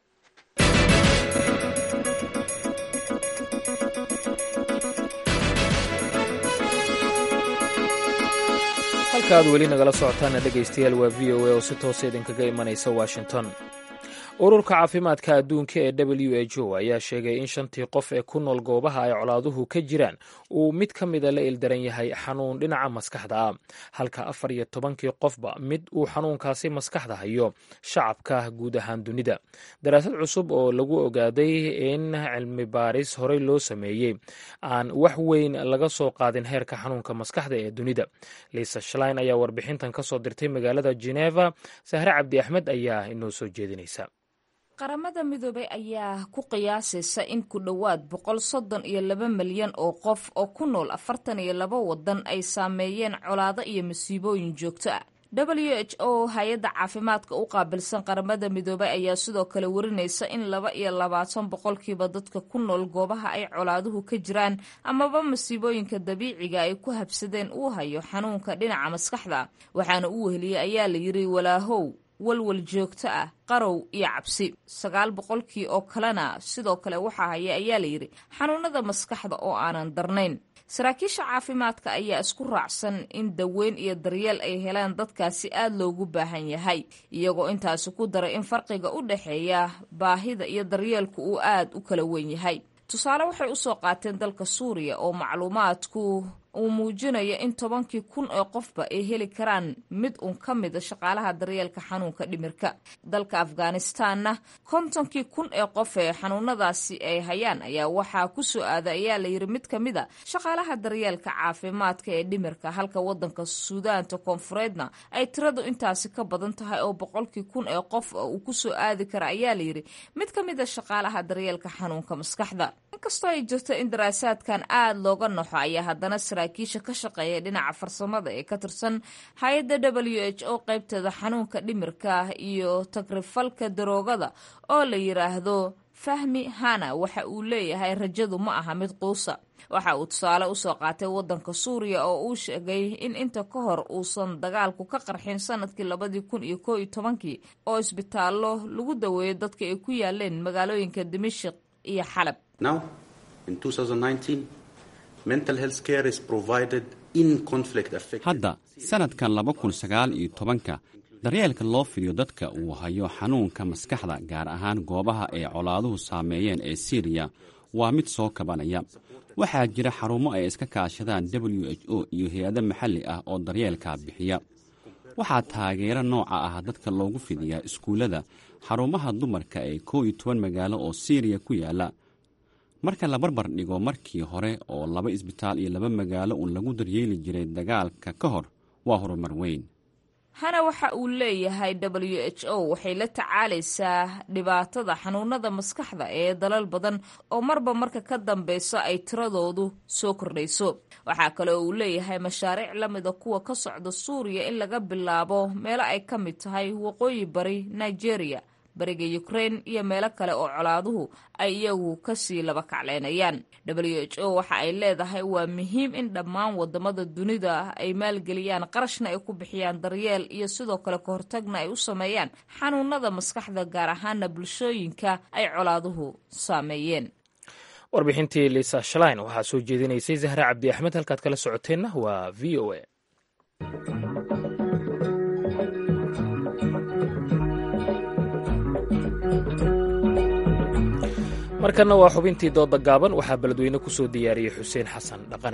halka aad weli nagala socotaana dhegaystayaal waa v o a oo si toosa idinkaga imanaysa washington ururka caafimaadka adduunka ee w h o ayaa sheegay in shantii qof ee ku nool goobaha ay colaaduhu ka jiraan uu mid ka mida la ildaran yahay xanuun dhinaca maskaxda ah halka afar iyo tobankii qofba mid uu xanuunkaasi maskaxda hayo shacabka guud ahaan dunida daraasad cusub oo lagu ogaaday in cilmi baaris horey loo sameeyey aan wax weyn laga soo qaadin heerka xanuunka maskaxda ee dunida liisa shlein ayaa warbixintan ka soo dirtay magaalada geneva sahre cabdi axmed ayaa inoo soo jeedinaysa qaramada midoobay ayaa ku qiyaasaysa in ku dhowaad boqol soddon iyo laba milyan oo qof oo ku nool afartan iyo laba waddan ay saameeyeen colaado iyo masiibooyin joogto ah w h o hay-adda caafimaadka u qaabilsan qaramada midoobay ayaa sidoo kale warinaysa in laba iyo labaatan boqolkiiba dadka ku nool goobaha ay colaaduhu ka jiraan amaba masiibooyinka dabiiciga ay ku habsadeen uu hayo xanuunka dhinaca maskaxda waxaana u weheliyey ayaa la yiri walaahow walwal joogto ah qarow iyo cabsi sagaal boqolkii oo kalena sidoo kale waxaa haya ayaa la yidhi xanuunada maskaxda oo aanan darnayn saraakiisha caafimaadka ayaa isku raacsan in daweyn iyo daryeel ay helaan dadkaasi aad loogu baahan yahay iyagoo intaasi ku daray in farqiga u dhexeeya baahida iyo daryeelku uu aad u kala weyn yahay tusaale waxay usoo qaateen dalka suuriya oo macluumaadku uu muujinayo in tobankii kun oo qofba ay heli karaan mid un ka mida shaqaalaha daryeelka xanuunka dhimirka dalka afghanistanna kontonkii kun ee qof ee xanuunadaasi ay hayaan ayaa waxaa ku soo aada ayaa layidhi mid ka mid a shaqaalaha daryeelka caafimaadka ee dhimirka halka wadanka suudaanta koonfureedna ay tiradu intaasi ka badan tahay oo boqolkii kun ee qof uu ku soo aadi kara ayaa layidhi mid ka mid a shaqaalaha daryeelka xanuunka maskaxda inkastoo ay jirto in daraasaadkan aada looga noxo ayaa haddana saraakiisha ka shaqeeya dhinaca farsamada ee ka tirsan hay-adda w h o qaybteeda xanuunka dhimirka iyo tagrifalka daroogada oo la yidhaahdo fahmi hana waxa uu leeyahay rajadu ma aha mid quusa waxa uu tusaale usoo qaatay wadanka suuriya oo uu sheegay in inta ka hor uusan dagaalku ka qarxin sanadkii labadii kun iyo koo iyo tobankii oo isbitaallo lagu daweeyo dadka ay ku yaaleen magaalooyinka dimashik iyo xalab hadda sanadkan laba kun sagaal iyo tobanka daryeelka loo fidiyo dadka uu hayo xanuunka maskaxda gaar ahaan goobaha ay colaaduhu saameeyeen ee siiriya waa mid soo kabanaya waxaa jira xarumo ay iska kaashadaan w h o iyo hay-ado maxalli ah oo daryeelka bixiya waxaa taageero nooca ah dadka loogu fidiyaa iskuullada xarumaha dumarka ee koo iyo toban magaalo oo siiriya ku yaala marka la barbar dhigo markii hore oo laba isbitaal iyo laba magaalo uun lagu daryeeli jiray dagaalka ka hor waa horumar weyn hana waxa uu leeyahay w h o waxay la tacaalaysaa dhibaatada xanuunada maskaxda ee dalal badan oo marba marka ka dambeyso ay tiradoodu soo kordhayso waxaa kale oo uu leeyahay mashaariic la mida kuwa ka socda suuriya in laga bilaabo meelo ay ka mid tahay waqooyi bari nigeria bariga ukrain iyo meelo kale oo colaaduhu ay iyagu kasii laba kacleynayaan w h o waxa ay leedahay waa muhiim in dhammaan wadamada dunida ay maalgeliyaan qarashna ay ku bixiyaan daryeel iyo sidoo kale kahortagna ay u sameeyaan xanuunada maskaxda gaar ahaana bulshooyinka ay colaaduhu saameeyeen warbixintii lisa shalain waxaa soo jeedinaysay zahra cabdi axmed halkaad kala socoteenna waa v o a markanna waa xubintii dooda gaaban waxaa beledweyne ku soo diyaariyey xuseen xasan dhaqane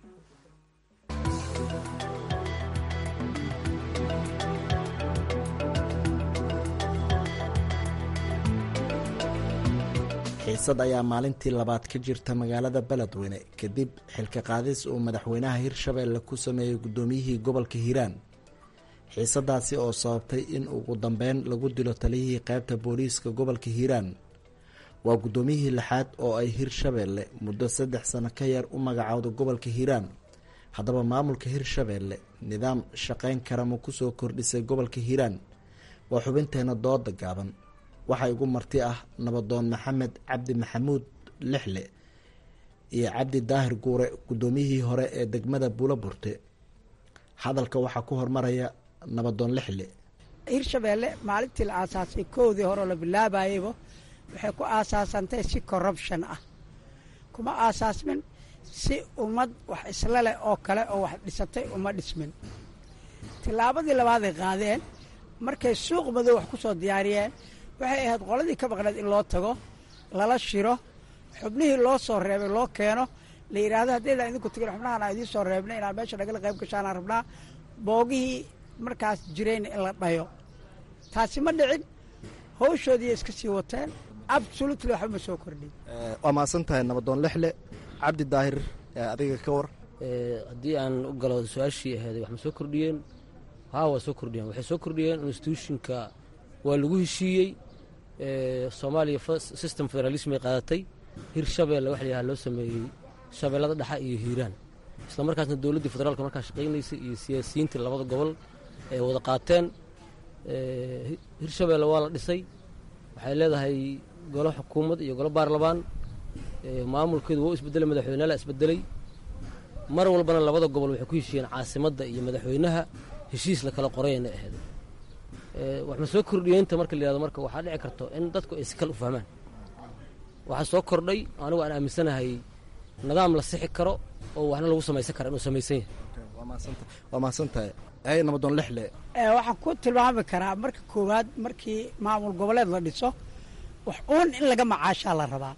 xiisad ayaa maalintii labaad ka jirta magaalada beledweyne kadib xilka qaadis uu madaxweynaha hirshabeelle ku sameeyey guddoomiyihii gobolka hiiraan xiisadaasi oo sababtay in ugu dambeyn lagu dilo taliyihii qaybta booliiska gobolka hiiraan waa guddoomiyihii lixaad oo ay hirshabeelle muddo saddex sano ka yar u magacowda gobolka hiiraan haddaba maamulka hirshabeelle nidaam shaqayn kara ma ku soo kordhisay gobolka hiiraan waa xubinteena dooda gaaban waxaa igu marti ah nabadoon maxamed cabdi maxamuud lixle iyo cabdi daahir guure guddoomiyihii hore ee degmada buulaburte hadalka waxaa ku hormaraya nabadoon lixle hirshabeelle maalintii la aasaasay koodii hore oo la bilaabayeyba waxay ku aasaasantay si corruption ah kuma aasaasmin si ummad wax isla leh oo kale oo wax dhisatay uma dhismin tillaabadii labaaday qaadeen markay suuq madow wax ku soo diyaariyeen waxay ahayd qoladii ka maqneed in loo tago lala shiro xubnihii loo soo reebay loo keeno la yidhaahdo haddaydan idinku tagin xubnahan aan idiin soo reebnay inaan meesha nagala qayb gashaanaan rabnaa boogihii markaas jirayna in la dhayo taasi ma dhicin hawshoodiiay iska sii wateen absolutely waxba ma soo kordhin waa mahadsan tahay nabadoon lixle cabdi daahir adiga ka war haddii aan u galo su-aashii aheeday wax ma soo kordhiyeen haa waa soo kordhiyeen waxay soo kordhiyeen institutionka waa lagu heshiiyey soomaaliya system federalism ay qaadatay hir shabeelle wax layaha loo sameeyey shabeellada dhexa iyo hiiraan isla markaasna dowladdii federaalka markaa shaqaynaysay iyo siyaasiyiintii labada gobol ay wada qaateen hirshabeelle waa la dhisay waxay leedahay golo xukuumad iyo golo baarlamaan maamulkeedu wuu isbedelay madaxweyneha isbedelay mar walbana labada gobol waxay ku heshiiyeen caasimadda iyo madaxweynaha heshiis la kala qorayana ahayd waxma soo kordhiyeynta marka la yihahdo marka waxaa dhici karto in dadku ay si kale u fahmaan waxaa soo kordhay anigu aan aaminsanahay nidaam la sixi karo oo waxna lagu samaysan kara inuu samaysan yahay waa mahadsantahay ay nabadoon lixle waxaan ku tilmaami karaa marka koowaad markii maamul goboleed la dhiso wax uun in laga macaashaa la rabaa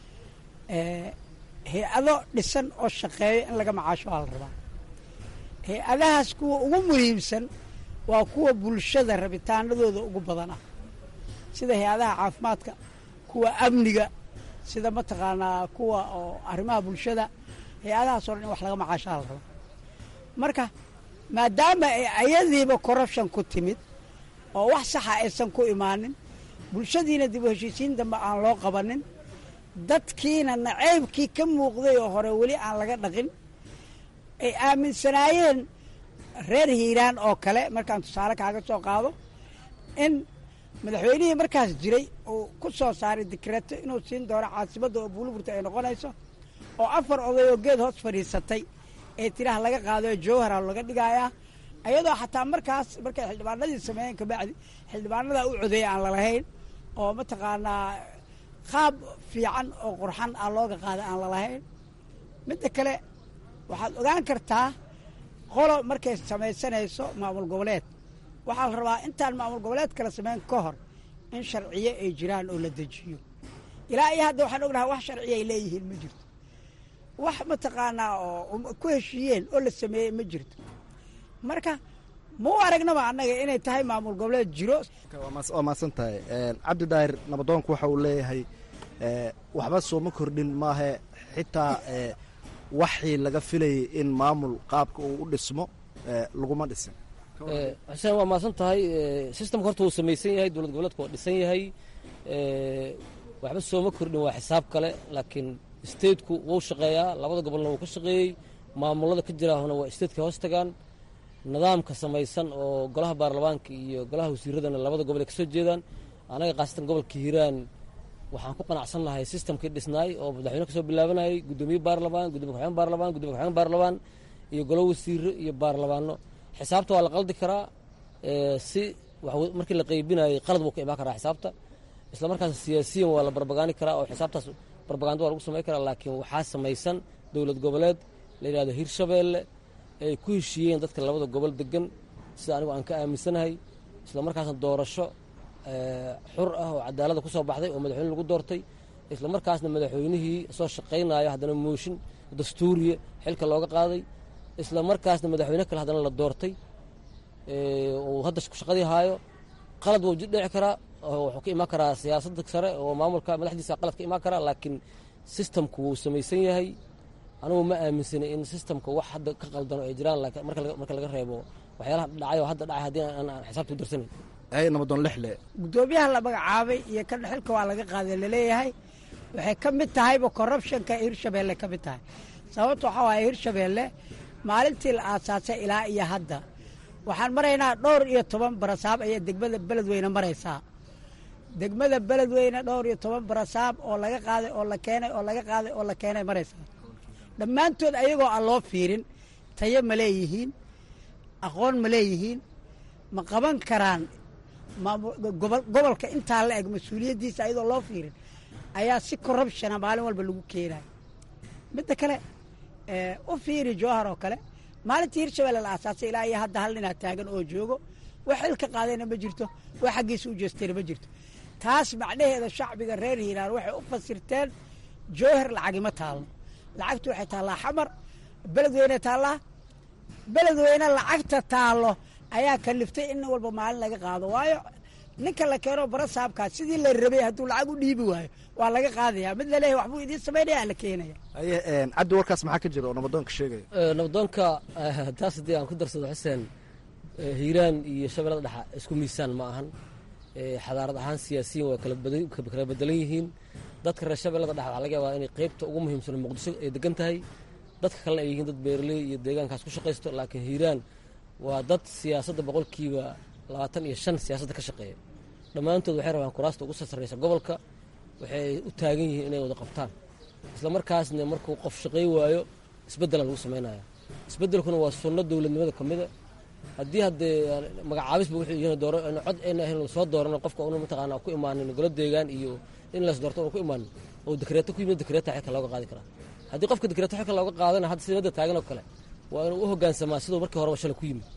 hay-ado dhisan oo shaqeeyo in laga macaasho waa la rabaa hay-adahaas kuwa ugu muhiimsan waa kuwa bulshada rabitaanadooda ugu badan ah sida hay-adaha caafimaadka kuwa amniga sida mataqaanaa kuwa oo arrimaha bulshada hay-adahaas oo dhan in wax laga macaashaa la rabaa marka maadaama ay ayadiiba corruption ku timid oo wax saxa aysan ku imaanin bulshadiina dib u heshiisiin dambe aan loo qabanin dadkiina naceybkii ka muuqday oo hore weli aan laga dhaqin ay aaminsanaayeen reer hiiraan oo kale markaan tusaale kaaga soo qaado in madaxweynihii markaas jiray uu ku soo saaray dikreeto inuu siin doono caasimadda oo buuliburta ay noqonayso oo afar oday oo geed hoos fadhiisatay ee tiraha laga qaado ee jowhara laga dhigayaa ayadoo xataa markaas markay xildhibaanadii sameeyeen kabacdi xildhibaanadaa u codeeya aan lalahayn oo mataqaanaa qaab fiican oo qurxan ah looga qaada aan lalahayn midda kale waxaad ogaan kartaa qolo markay samaysanayso maamul goboleed waxaa la rabaa intaan maamul goboleed kala sameyn ka hor in sharciyo ay jiraan oo la dejiyo ilaa iyo hadda waxaan ognahay wax sharciya ay leeyihiin ma jirto wax mataqaanaa oo ku heshiiyeen oo la sameeyey ma jirto marka ma u aragnaba annaga inay tahay maamul goboleed jiro waa mahadsan tahay cabdi daahir nabadoonku waxa uu leeyahay waxba sooma kordhin maahe xitaa waxii laga filayay in maamul qaabka uu u dhismo laguma dhisin xuseen waa mahadsan tahay systemka horta wuu samaysan yahay dowlad goboleedku waa dhisan yahay waxba sooma kordhin waa xisaab kale laakiin stateku wuu shaqeeyaa labada gobolna wuu ka shaqeeyey maamulada ka jiraahuna waa stateka hoos tagaan nidaamka samaysan oo golaha baarlamaanka iyo golaha wasiiradana labada gobol ay kasoo jeedaan anaga khaasatan gobolka hiiraan waxaan ku qanacsan lahay systemkii dhisnaay oo madaxweyne kasoo bilaabanayay guddoomiye baarlamaan gudoomiye ku-xigeen baarlamaan gudoomiye ku-xigeen baarlamaan iyo golo wasiiro iyo baarlamaano xisaabta waa la qaldi karaa si markii la qaybinayay qalad buu ka imaan karaa xisaabta isla markaas siyaasiyan waa la barbagaani karaa oo xisaabtaas barbaganda waa lagu samayn karaa laakiin waxaa samaysan dowlad goboleed la yidhahdo hirshabeelle ay ku heshiiyeen dadka labada gobol degan sida anigu aan ka aaminsanahay isla markaasna doorasho xur ah oo cadaalada ku soo baxday oo madaxweyne lagu doortay isla markaasna madaxweynihii soo shaqaynayo haddana mooshin dastuuriya xilka looga qaaday isla markaasna madaxweyne kale haddana la doortay uu hadda shaqadii haayo qalad wuu dhici karaa wuxuu ka imaan karaa siyaasadda sare oo maamulka madaxdiisa qalad ka imaan karaa laakiin sistamku wuu samaysan yahay anigu ma aaminsanay in sistamka wax hadda ka qaldano ay jiraan marka laga reebo waxyaalaha dhacay oo hadda dhacay haddii aan xisaabta u darsanayn ay nabadoon lixle guddoomiyaha la magacaabay iyo kan xilka waa laga qaaday laleeyahay waxay ka mid tahayba corruptionka hirshabeelle ka mid tahay sababta waxaa waaye hirshabeelle maalintii la aasaasay ilaa iyo hadda waxaan maraynaa dhowr iyo toban barasaab ayaa degmada beledweyne maraysaa degmada beledweyne dhowr iyo toban barasaab oo laga qaaday oo la keenay oo laga qaaday oo la keenay maraysaa dhammaantood ayagoo aan loo fiirin tayo ma leeyihiin aqoon ma leeyihiin ma qaban karaan gobolka intaa la eg mas-uuliyaddiisa ayadoo loo fiirin ayaa si corruptiona maalin walba lagu keenaya midda kale u fiiri jowhar oo kale maalintii hirshabelle la aasaasay ilaa iyo hadda hal ninaa taagan oo joogo wax xilka qaadayna ma jirto wax xaggiisa u jeestayna ma jirto taas macnaheeda shacbiga reer hiiraan waxay u fasirteen jowhar lacagima taalno lacagtu waxay taallaa xamar beledweyne taallaa beledweyne lacagta taallo ayaa kaliftay in nin walba maalin laga qaado waayo ninka la keeno barasaabkaas sidii la rabay hadduu lacag u dhiibi waayo waa laga qaadaya mid laleeyahy waxbuu idiin samaynaya la keenaya aye cabdi warkaas maxaa ka jira oo nabadoonka sheegaya nabadoonka taas haddii aan ku darsado xuseen hiiraan iyo shabeellada dhexa isku miisaan ma ahan xadaarad ahaan siyaasiyiin waa kala bedelan yihiin dadka reer shabeellada dhexa waxaa laga yaabaa inay qeybta ugu muhiimsan muqdisho ay degan tahay dadka kalena ay yihiin dad beeraley iyo deegaankaas ku shaqaysto laakiin hiiraan waa dad siyaasadda boqolkiiba labaatan iyo shan siyaasadda ka shaqeeya dhammaantood waxay rabaan kuraasta ugu sarsaraysa gobolka waxay u taagan yihiin inay wada qabtaan isla markaasna markuu qof shaqey waayo isbeddela lagu samaynaya isbeddelkuna waa sunno dowladnimada ka mida haddii haddee magacaabisba wuxuu yihiin dooro cod ayna ahayn lasoo doorano qofka una mataqaanaa ku imaanin golo deegaan iyo in las doorto una ku imaanin oo dekreeto ku yimid dekreeta xilka looga qaadi karaa haddii qofka dekreeto xilka looga qaadana hadda sida madda taagan oo kale waa inuu u hoggaansamaa siduu markii horeba shalay ku yimid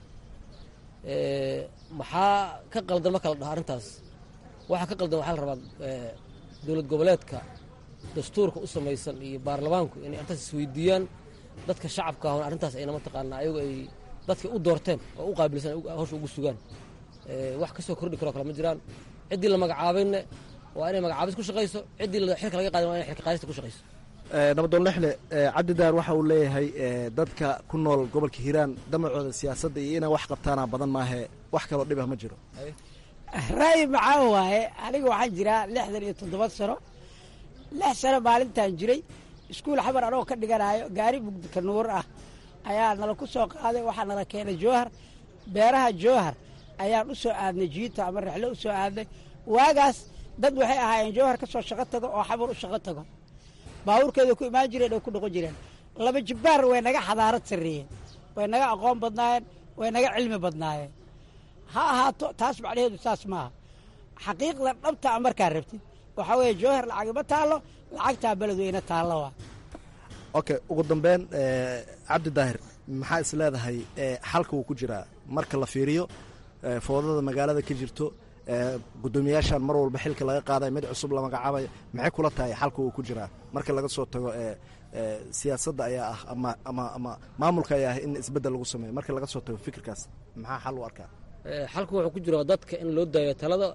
maxaa ka qaldan marka la dhaha arrintaas waxaa ka qaldan waxaa la rabaa dowlad goboleedka dastuurka u samaysan iyo baarlamaanku inay arrintaas isweydiiyaan dadka shacabka ahon arrintaas ayna mataqaanaa ayagu ay dadka u doorteen oo u qaabilsan hawsha ugu sugaan wax kasoo kordhi karoo kale ma jiraan ciddii la magacaabayna waa inay magacaabis ku shaqayso ciddii xilka laga qaadin waa inay xilka qaadista ku shaqayso nabadoon lexle cabdidaar waxa uu leeyahay dadka ku nool gobolka hiiraan damacooda siyaasadda iyo inay wax qabtaana badan maahe wax kaloo dhibah ma jiro ra'yi maxaa waaye aniga waxaan jiraa lixdan iyo toddoba sano lix sano maalintaan jiray iskuul xamar anoo ka dhiganayo gaari mugdika nuur ah ayaa nala ku soo qaaday waxaa nala keenay jowhar beeraha jowhar ayaan u soo aadnay jiito ama rexlo u soo aadnay waagaas dad waxay ahaayeen jowhar ka soo shaqo tago oo xamar u shaqo tago baabuurkeeda ku imaan jireen oo ku noqon jireen laba jibbaar way naga xadaarad sarreeyeen way naga aqoon badnaayeen way naga cilmi badnaayeen ha ahaato taas macnaheedu saas maaha xaqiiqda dhabta a markaa rabtid waxaa weeye jowhar lacagima taallo lacagtaa beledweyne taallo waa okay ugu dambeyn cabdi daahir maxaa is leedahay xalka wuu ku jiraa marka la fiiriyo foodada magaalada ka jirto guddoomiyaashan mar walba xilka laga qaaday mid cusub la magacaabayo maxay kula tahay xalka wuu ku jiraa marka laga soo tago siyaasadda ayaa ah ama ama ama maamulka ayaa ah in isbeddel lagu sameeyo marka laga soo tago fikirkaas maxaa xal u arkaa xalku wuxuu ku jiraa dadka in loo daayo talada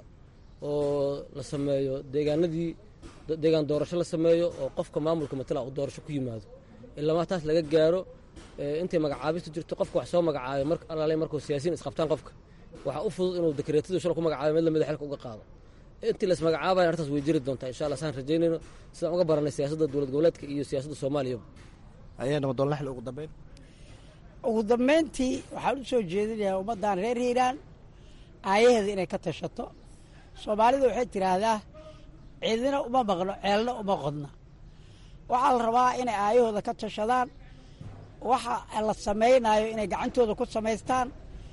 oo la sameeyo deegaanadii deegaan doorasho la sameeyo oo qofka maamulka matala uu doorasho ku yimaado ilamaa taas laga gaaro intay magacaabistu jirto qofka wax soo magacaayo mar alaale markuu siyaasiyiin isqabtaan qofka waxaa u fudud inuu dekreetadu shal ku magacaabay mid lamida xilka uga qaado intii las magacaabayan arrintaas way jiri doontaa insha allah saan rajaynayno sidaan uga baranay siyaasadda dowlad goboleedka iyo siyaasadda soomaaliyaba ayaa nabadoon laxle ugu dambeyn ugu dambayntii waxaan u soo jeedinayaa ummaddan reer hiiraan aayaheeda inay ka tashato soomaalida waxay tidhaahdaa ciidina uma maqno ceelna uma qodna waxaa la rabaa inay aayahooda ka tashadaan waxa la samaynayo inay gacantooda ku samaystaan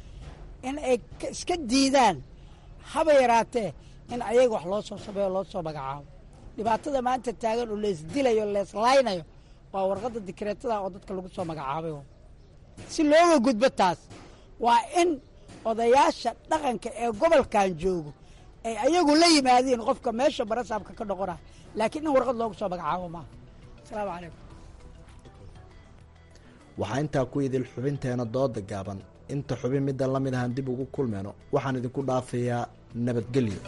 in ay iska diidaan haba yaraatee in ayaga wax loo soo sameeyo loo soo magacaabo dhibaatada maanta taagan oo leesdilayo leeslaynayo waa warqadda dikreetada oo dadka lagu soo magacaabay si looga gudbo taas waa in odayaasha dhaqanka ee gobolkan joogo ay ayagu la yimaadiin qofka meesha barasaabka ka noqona laakiin in warqad loogu soo magacaabo maaha asalaamu calaykum waxaa intaa ku idil xubinteena dooda gaaban inta xubin middan la mid ahaan dib ugu kulmeyno waxaan idinku dhaafayaa nabadgelyo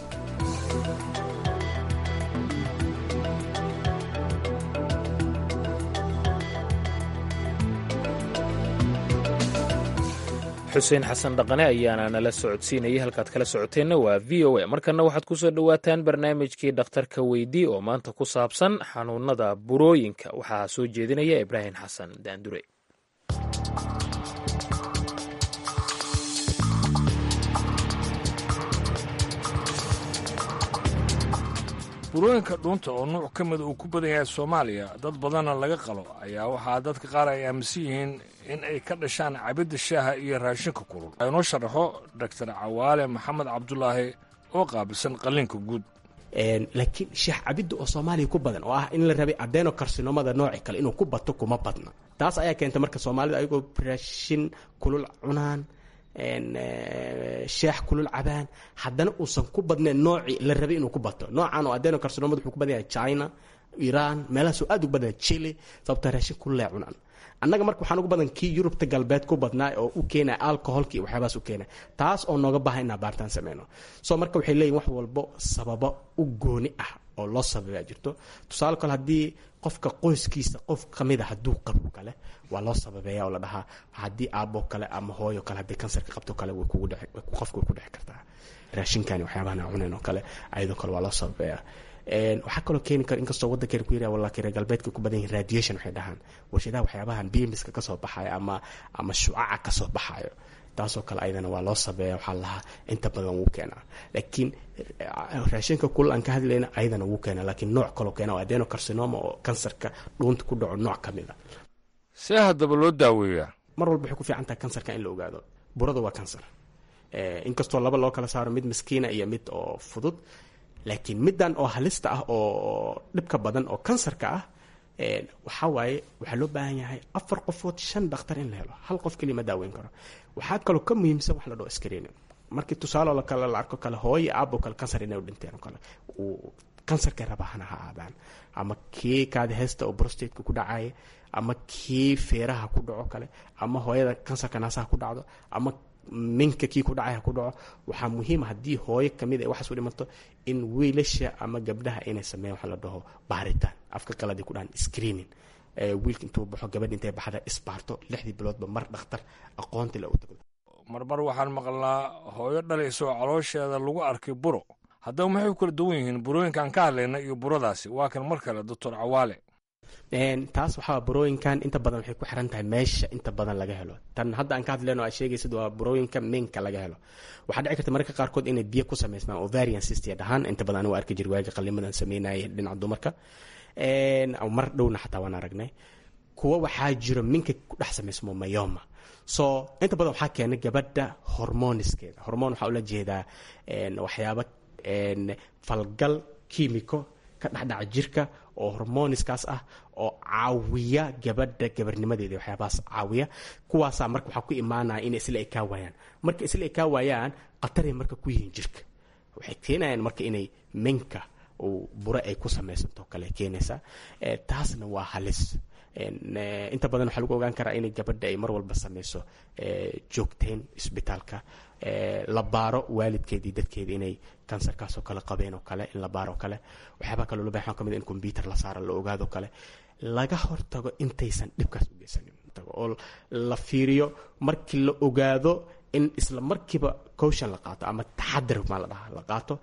xuseen xasan dhaqane ayaana nala socodsiinayay halkaad kala socoteenna waa v o a markana waxaad ku soo dhowaataan barnaamijkii dhakhtarka weydii oo maanta ku saabsan xanuunada burooyinka waxaa soo jeedinaya ibraahim xasan daandure burooyinka dhuunta oo nuuc ka mida uu ku badan yahay soomaaliya dad badanna laga qalo ayaa waxaa dadka qaar ay aaminsan yihiin in ay ka dhashaan cabidda shaaha iyo raashinka kulul inoo sharaxo doctor cawaale maxamed cabdulaahi oo qaabilsan qalliinka guud laakiin shaah cabidda oo soomaaliya ku badan oo ah in la rabay adeno karsinomada nooci kale inuu ku bato kuma badna taas ayaa keenta marka soomaalida ayagoo raashin kulul cunaan sheex kulul cabaan haddana uusan ku badnayn noocii la rabay inuu ku bato noocan oo adeno karsinomada wuxuu ku badan yahay china iran meelahaasoo aad ugu badan yahay chile sababta raashin kulule cunaan annaga marka waxaan ugu badan kii yurubta galbeed ku badnaa oo u keenaya alcoholka iyo waxyaabahaas u keenaya taas oo nooga baaha inaan baaritaan sameyno so marka waxay leeyihin wax walbo sababo u gooni ah oo loo sababaa jirto tusaale kale haddii qofka qoyskiisa qof kamida hadduu qabo kale waa loo sababeeya oo la dhahaa haddii aabo kale ama hooyo kale haddii kansarka qabto kale way kugu dheci qofka way ku dheci kartaa raashinkani waxyaabahan aan cunayn oo kale ayadoo kale waa loo sababeeyaa waxaa kaloo keeni kara inkastoo waddankeena ku yara walaakin reer galbeedka ku badan yihin radiation waxay dhahaan warshadaha waxyaabahan bimiska kasoo baxayo ama ama shucaca kasoo baxayo taasoo kale ayadana waa loo sabeeya waxaa lahaa inta badan wuu keenaa laakiin raashinka kul aan ka hadlayna ayadana wuu keenaa laakiin nooc kaloo keena waa adenocarcinoma oo kansarka dhuunta ku dhaco nooc ka mid a see haddaba loo daaweeyaa mar walba waxay ku fiican tahay kansarka in la ogaado burada waa kansar inkastoo laba loo kala saaro mid maskiina iyo mid oo fudud laakiin middan oo halista ah oo dhibka badan oo kansarka ah waxaa waaye waxaa loo baahan yahay afar qofood shan dhakhtar in la helo hal qof keliya ma daaweyn karo waxaa kaloo ka muhiimsan wax la dhao screening markii tusaale la kale la arko kale hooyo aabo kale kansar inay u dhinteen oo kale uu kansarkay rabahana ha aadaan ama kii kaadi heesta oo brostateka ku dhacaya ama kii feeraha ku dhaco kale ama hooyada kansarka naasaha ku dhacdo ama minka kii ku dhacay ha ku dhaco waxaa muhiima haddii hooyo kamid ay waxaas u dhimato in wiilasha ama gabdhaha inay sameeyaan waxa la dhaho baaritaan afka qaladii ku dhahan screening wiilka intuu baxo gabadh intay baxda isbaarto lixdii biloodba mar dhakhtar aqoonti le u tagdo marmar waxaan maqlnaa hooyo dhalaysa oo caloosheeda lagu arkay buro haddaba maxay ku kala duwan yihiin burooyinkaan ka hadlayna iyo buradaasi waa kan mar kale doctor cawaale taas waxaa burooyinkan inta badan waxay ku xiran tahay meesha inta badan laga helo tan hadda aan ka hadlayno aad sheegaysid waa burooyinka minka laga helo waxaa dhici karta mararka qaarkood inay biyo ku samaysmaan ovarian system dhahaan inta badan anigu arki jir waaga qalimadan sameynaya dhinaca dumarka mar dhowna xataa waan aragnay kuwa waxaa jiro minka ku dhex samaysmo mayoma so inta badan waxaa keena gabadha hormoniskeeda hormon waxaa ula jeedaa waxyaaba falgal kiimiko ka dhexdhaca jirka oo hormoniskaas ah oo caawiya gabadha gabarnimadeeda waxyaabahaas caawiya kuwaasaa marka waxaa ku imaanaya inay isla ekaa waayaan marka isla ekaa waayaan khataray marka ku yihiin jirka waxay keenayaan marka inay minka bure ay ku samaysanto kale keenaysaa taasna waa halis inta badan waxaa lagu ogaan karaa inay gabadha ay mar walba sameyso joogteyn isbitaalka la baaro waalidkeedii dadkeeda inay kansarkaasoo kale qabeen oo kale in la baaro kale waxyaabaa kaloo loo bahan kamid in combyuter la saaro la ogaado kale laga hortago intaysan dhibkaas u geysanin oo la fiiriyo markii la ogaado in isla markiiba cowshan la qaato ama taxadar maa la dhahaa la qaato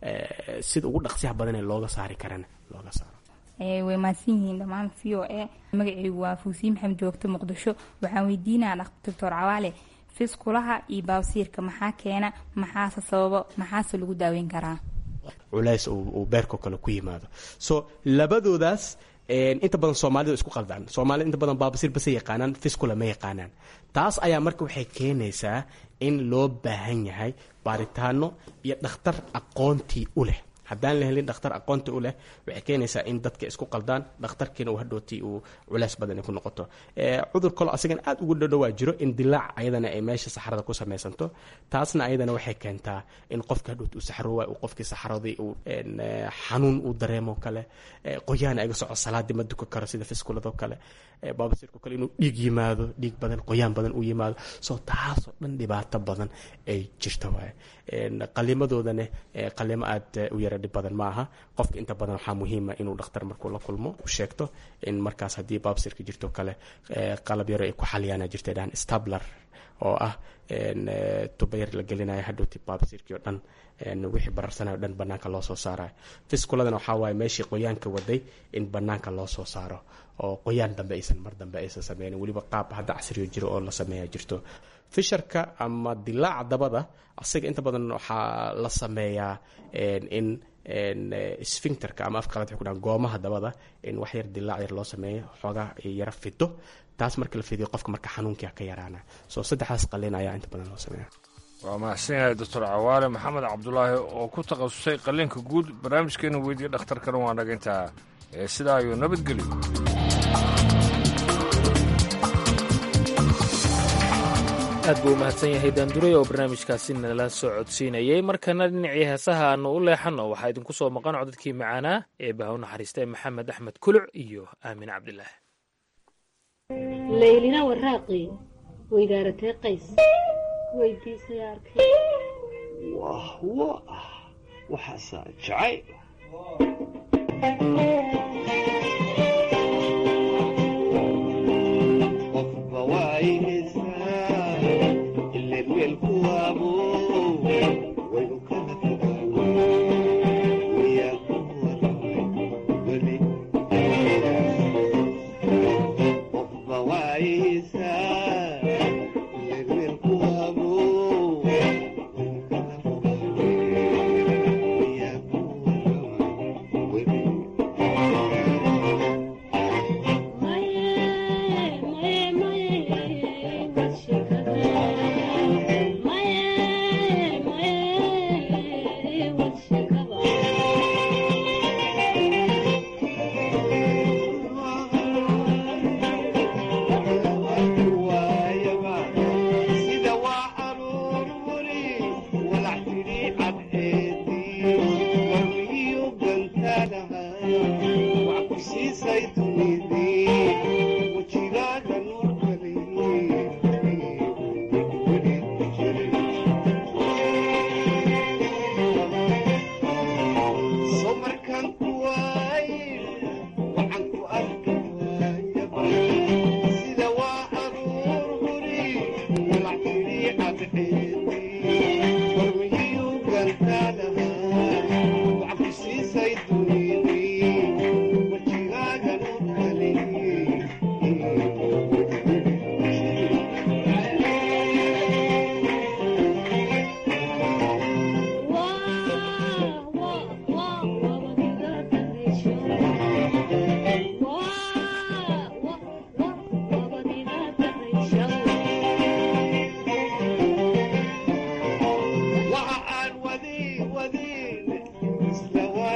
sida ugu dhaqsiyaha badan ee looga saari karana looga saaro way mahadsan yihiin dhammaan v o a magacaygu waa fuusiin maxamed joogto muqdisho waxaan weydiinaa doctor cawaale fiskulaha iyo baabsiirka maxaa keena maxaase sababo maxaase lagu daaweyn karaa culays uu beerkoo kale ku yimaado so labadoodaas inta badan soomaalida isku qaldaan soomaalida inta badan baabasiir base yaqaanaan fiskula ma yaqaanaan taas ayaa marka waxay keenaysaa in loo baahan yahay baaritaano iyo dhakhtar aqoontii u leh haddaan la helin dhakhtar aqoonta u leh waxay keenaysaa in dadka isku qaldaan dhakhtarkiina uu hadhowtii uu culays badan ku noqoto cudur kalo asagana aad ugu dhadhowaa jiro in dilaac ayadana ay meesha saxrada ku samaysanto taasna ayadana waxay keentaa in qofka hadhowti uu saxroowa uu qofkii saxradii uu xanuun uu dareemo kale qoyaan iga soco salaadii ma duka karo sida fiskuladoo kale baabasiirko kale inuu dhiig yimaado dhiig badan qoyaan badan uu yimaado soo taasoo dhan dhibaato badan ay jirto waaye qalimadoodana qalimo aad u yara dhib badan ma aha qofka inta badan waxaa muhiima inuu dhakhtar markuu la kulmo u sheegto in markaas haddii baabsirka jirto kale qalab yaro ay ku xaliyaana jirta dhahan stabler oo ah tubayar la gelinayo hadhowti baabsirkii oo dhan wixii bararsanayo o dhan banaanka loo soo saarayo fiskuladana waxaa waaye meeshii qoyaanka waday in banaanka loo soo saaro oo qoyaan dambe aysan mar dambe aysan sameynin weliba qaab hadda casriyo jiro oo la sameeya jirto fisharka ama dilaaca dabada asaga inta badan waxaa la sameeyaa in sfincterka ama afqalad waxay ku dhahan goomaha dabada in wax yar dilaac yar loo sameeyo xoogaa yara fido taas marka la fidiyo qofka marka xanuunkia ka yaraana soo saddexdaas qalin ayaa inta badan loo sameeya waa mahadsan yahay doctor cawaale maxamed cabdulaahi oo ku takhasusay qalliinka guud barnaamijkeena weydiiya dhakhtarkana waa nagintaa ee sidaa ayuu nabadgelyo aad buu u mahadsan yahay daanduray oo barnaamijkaasi nala soo codsiinayay markana dhinacii heesaha aanu u leexanno waxaa idinku soo maqan codadkii macaanaa ee baha u naxariista maxamed axmed kuluc iyo aamin cabdilaah laylina waraaqi weydaaratee qays weydiisay arkay wah wa waxaasaa jacay qofba waayeysaa ileen weelku waabo way u kala fogaago wayaa ku waramay weli qofba waayeysaa ileen weelku waabo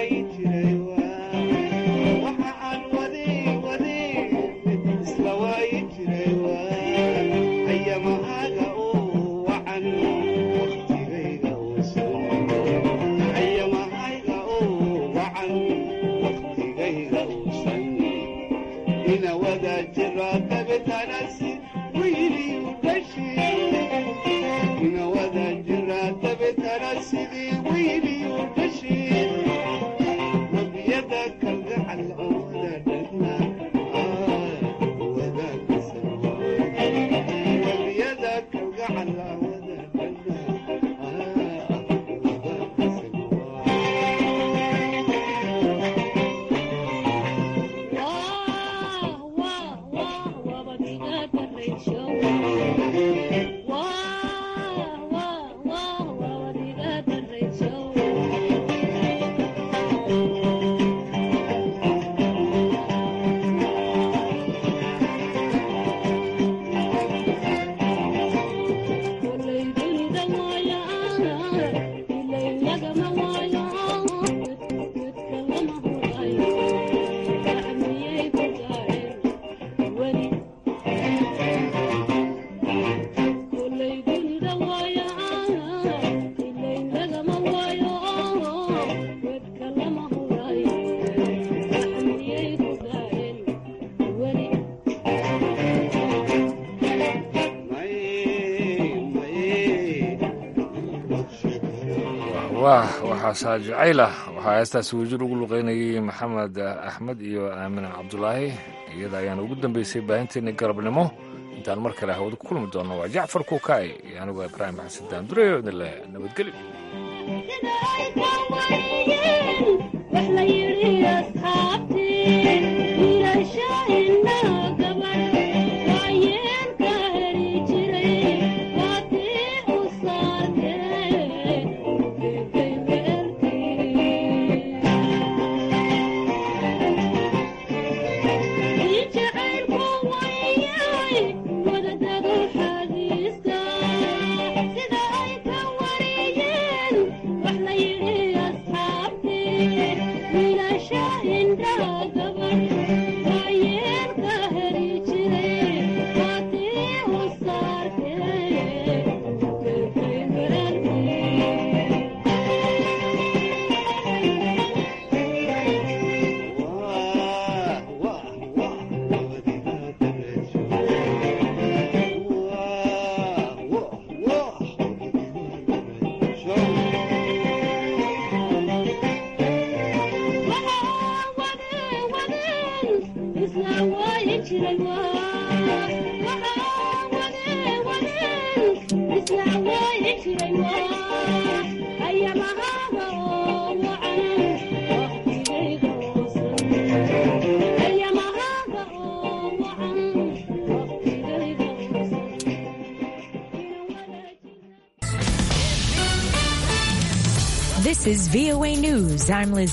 waayi jiray waxa aan waday waday mid isla waayi jiray ayamahaaga oo wacan waqtigayga uusan ayamahayga oo wacan waqtigayga uusan ina wada jira dabetanasi wiiliyu dhashi ina wada jira dabetana sidii wiiliyu dhashi wabiyada kalgacal oo wada dhagna wabiyada kalgacal wada dhagna wah waxaasaa jacaylah waxaa heestaasi wajir ugu luqeynayay maxamed axmed iyo aamin cabdulaahi iyada ayaana ugu dambeysay baahinteeni galabnimo intaan mar kale hawada ku kulmi doonno waa jacfar kuukaay iyo anigoo ibraahim xasan daandureyo idin leh nabadgelyo This is VOA News. I'm Liz.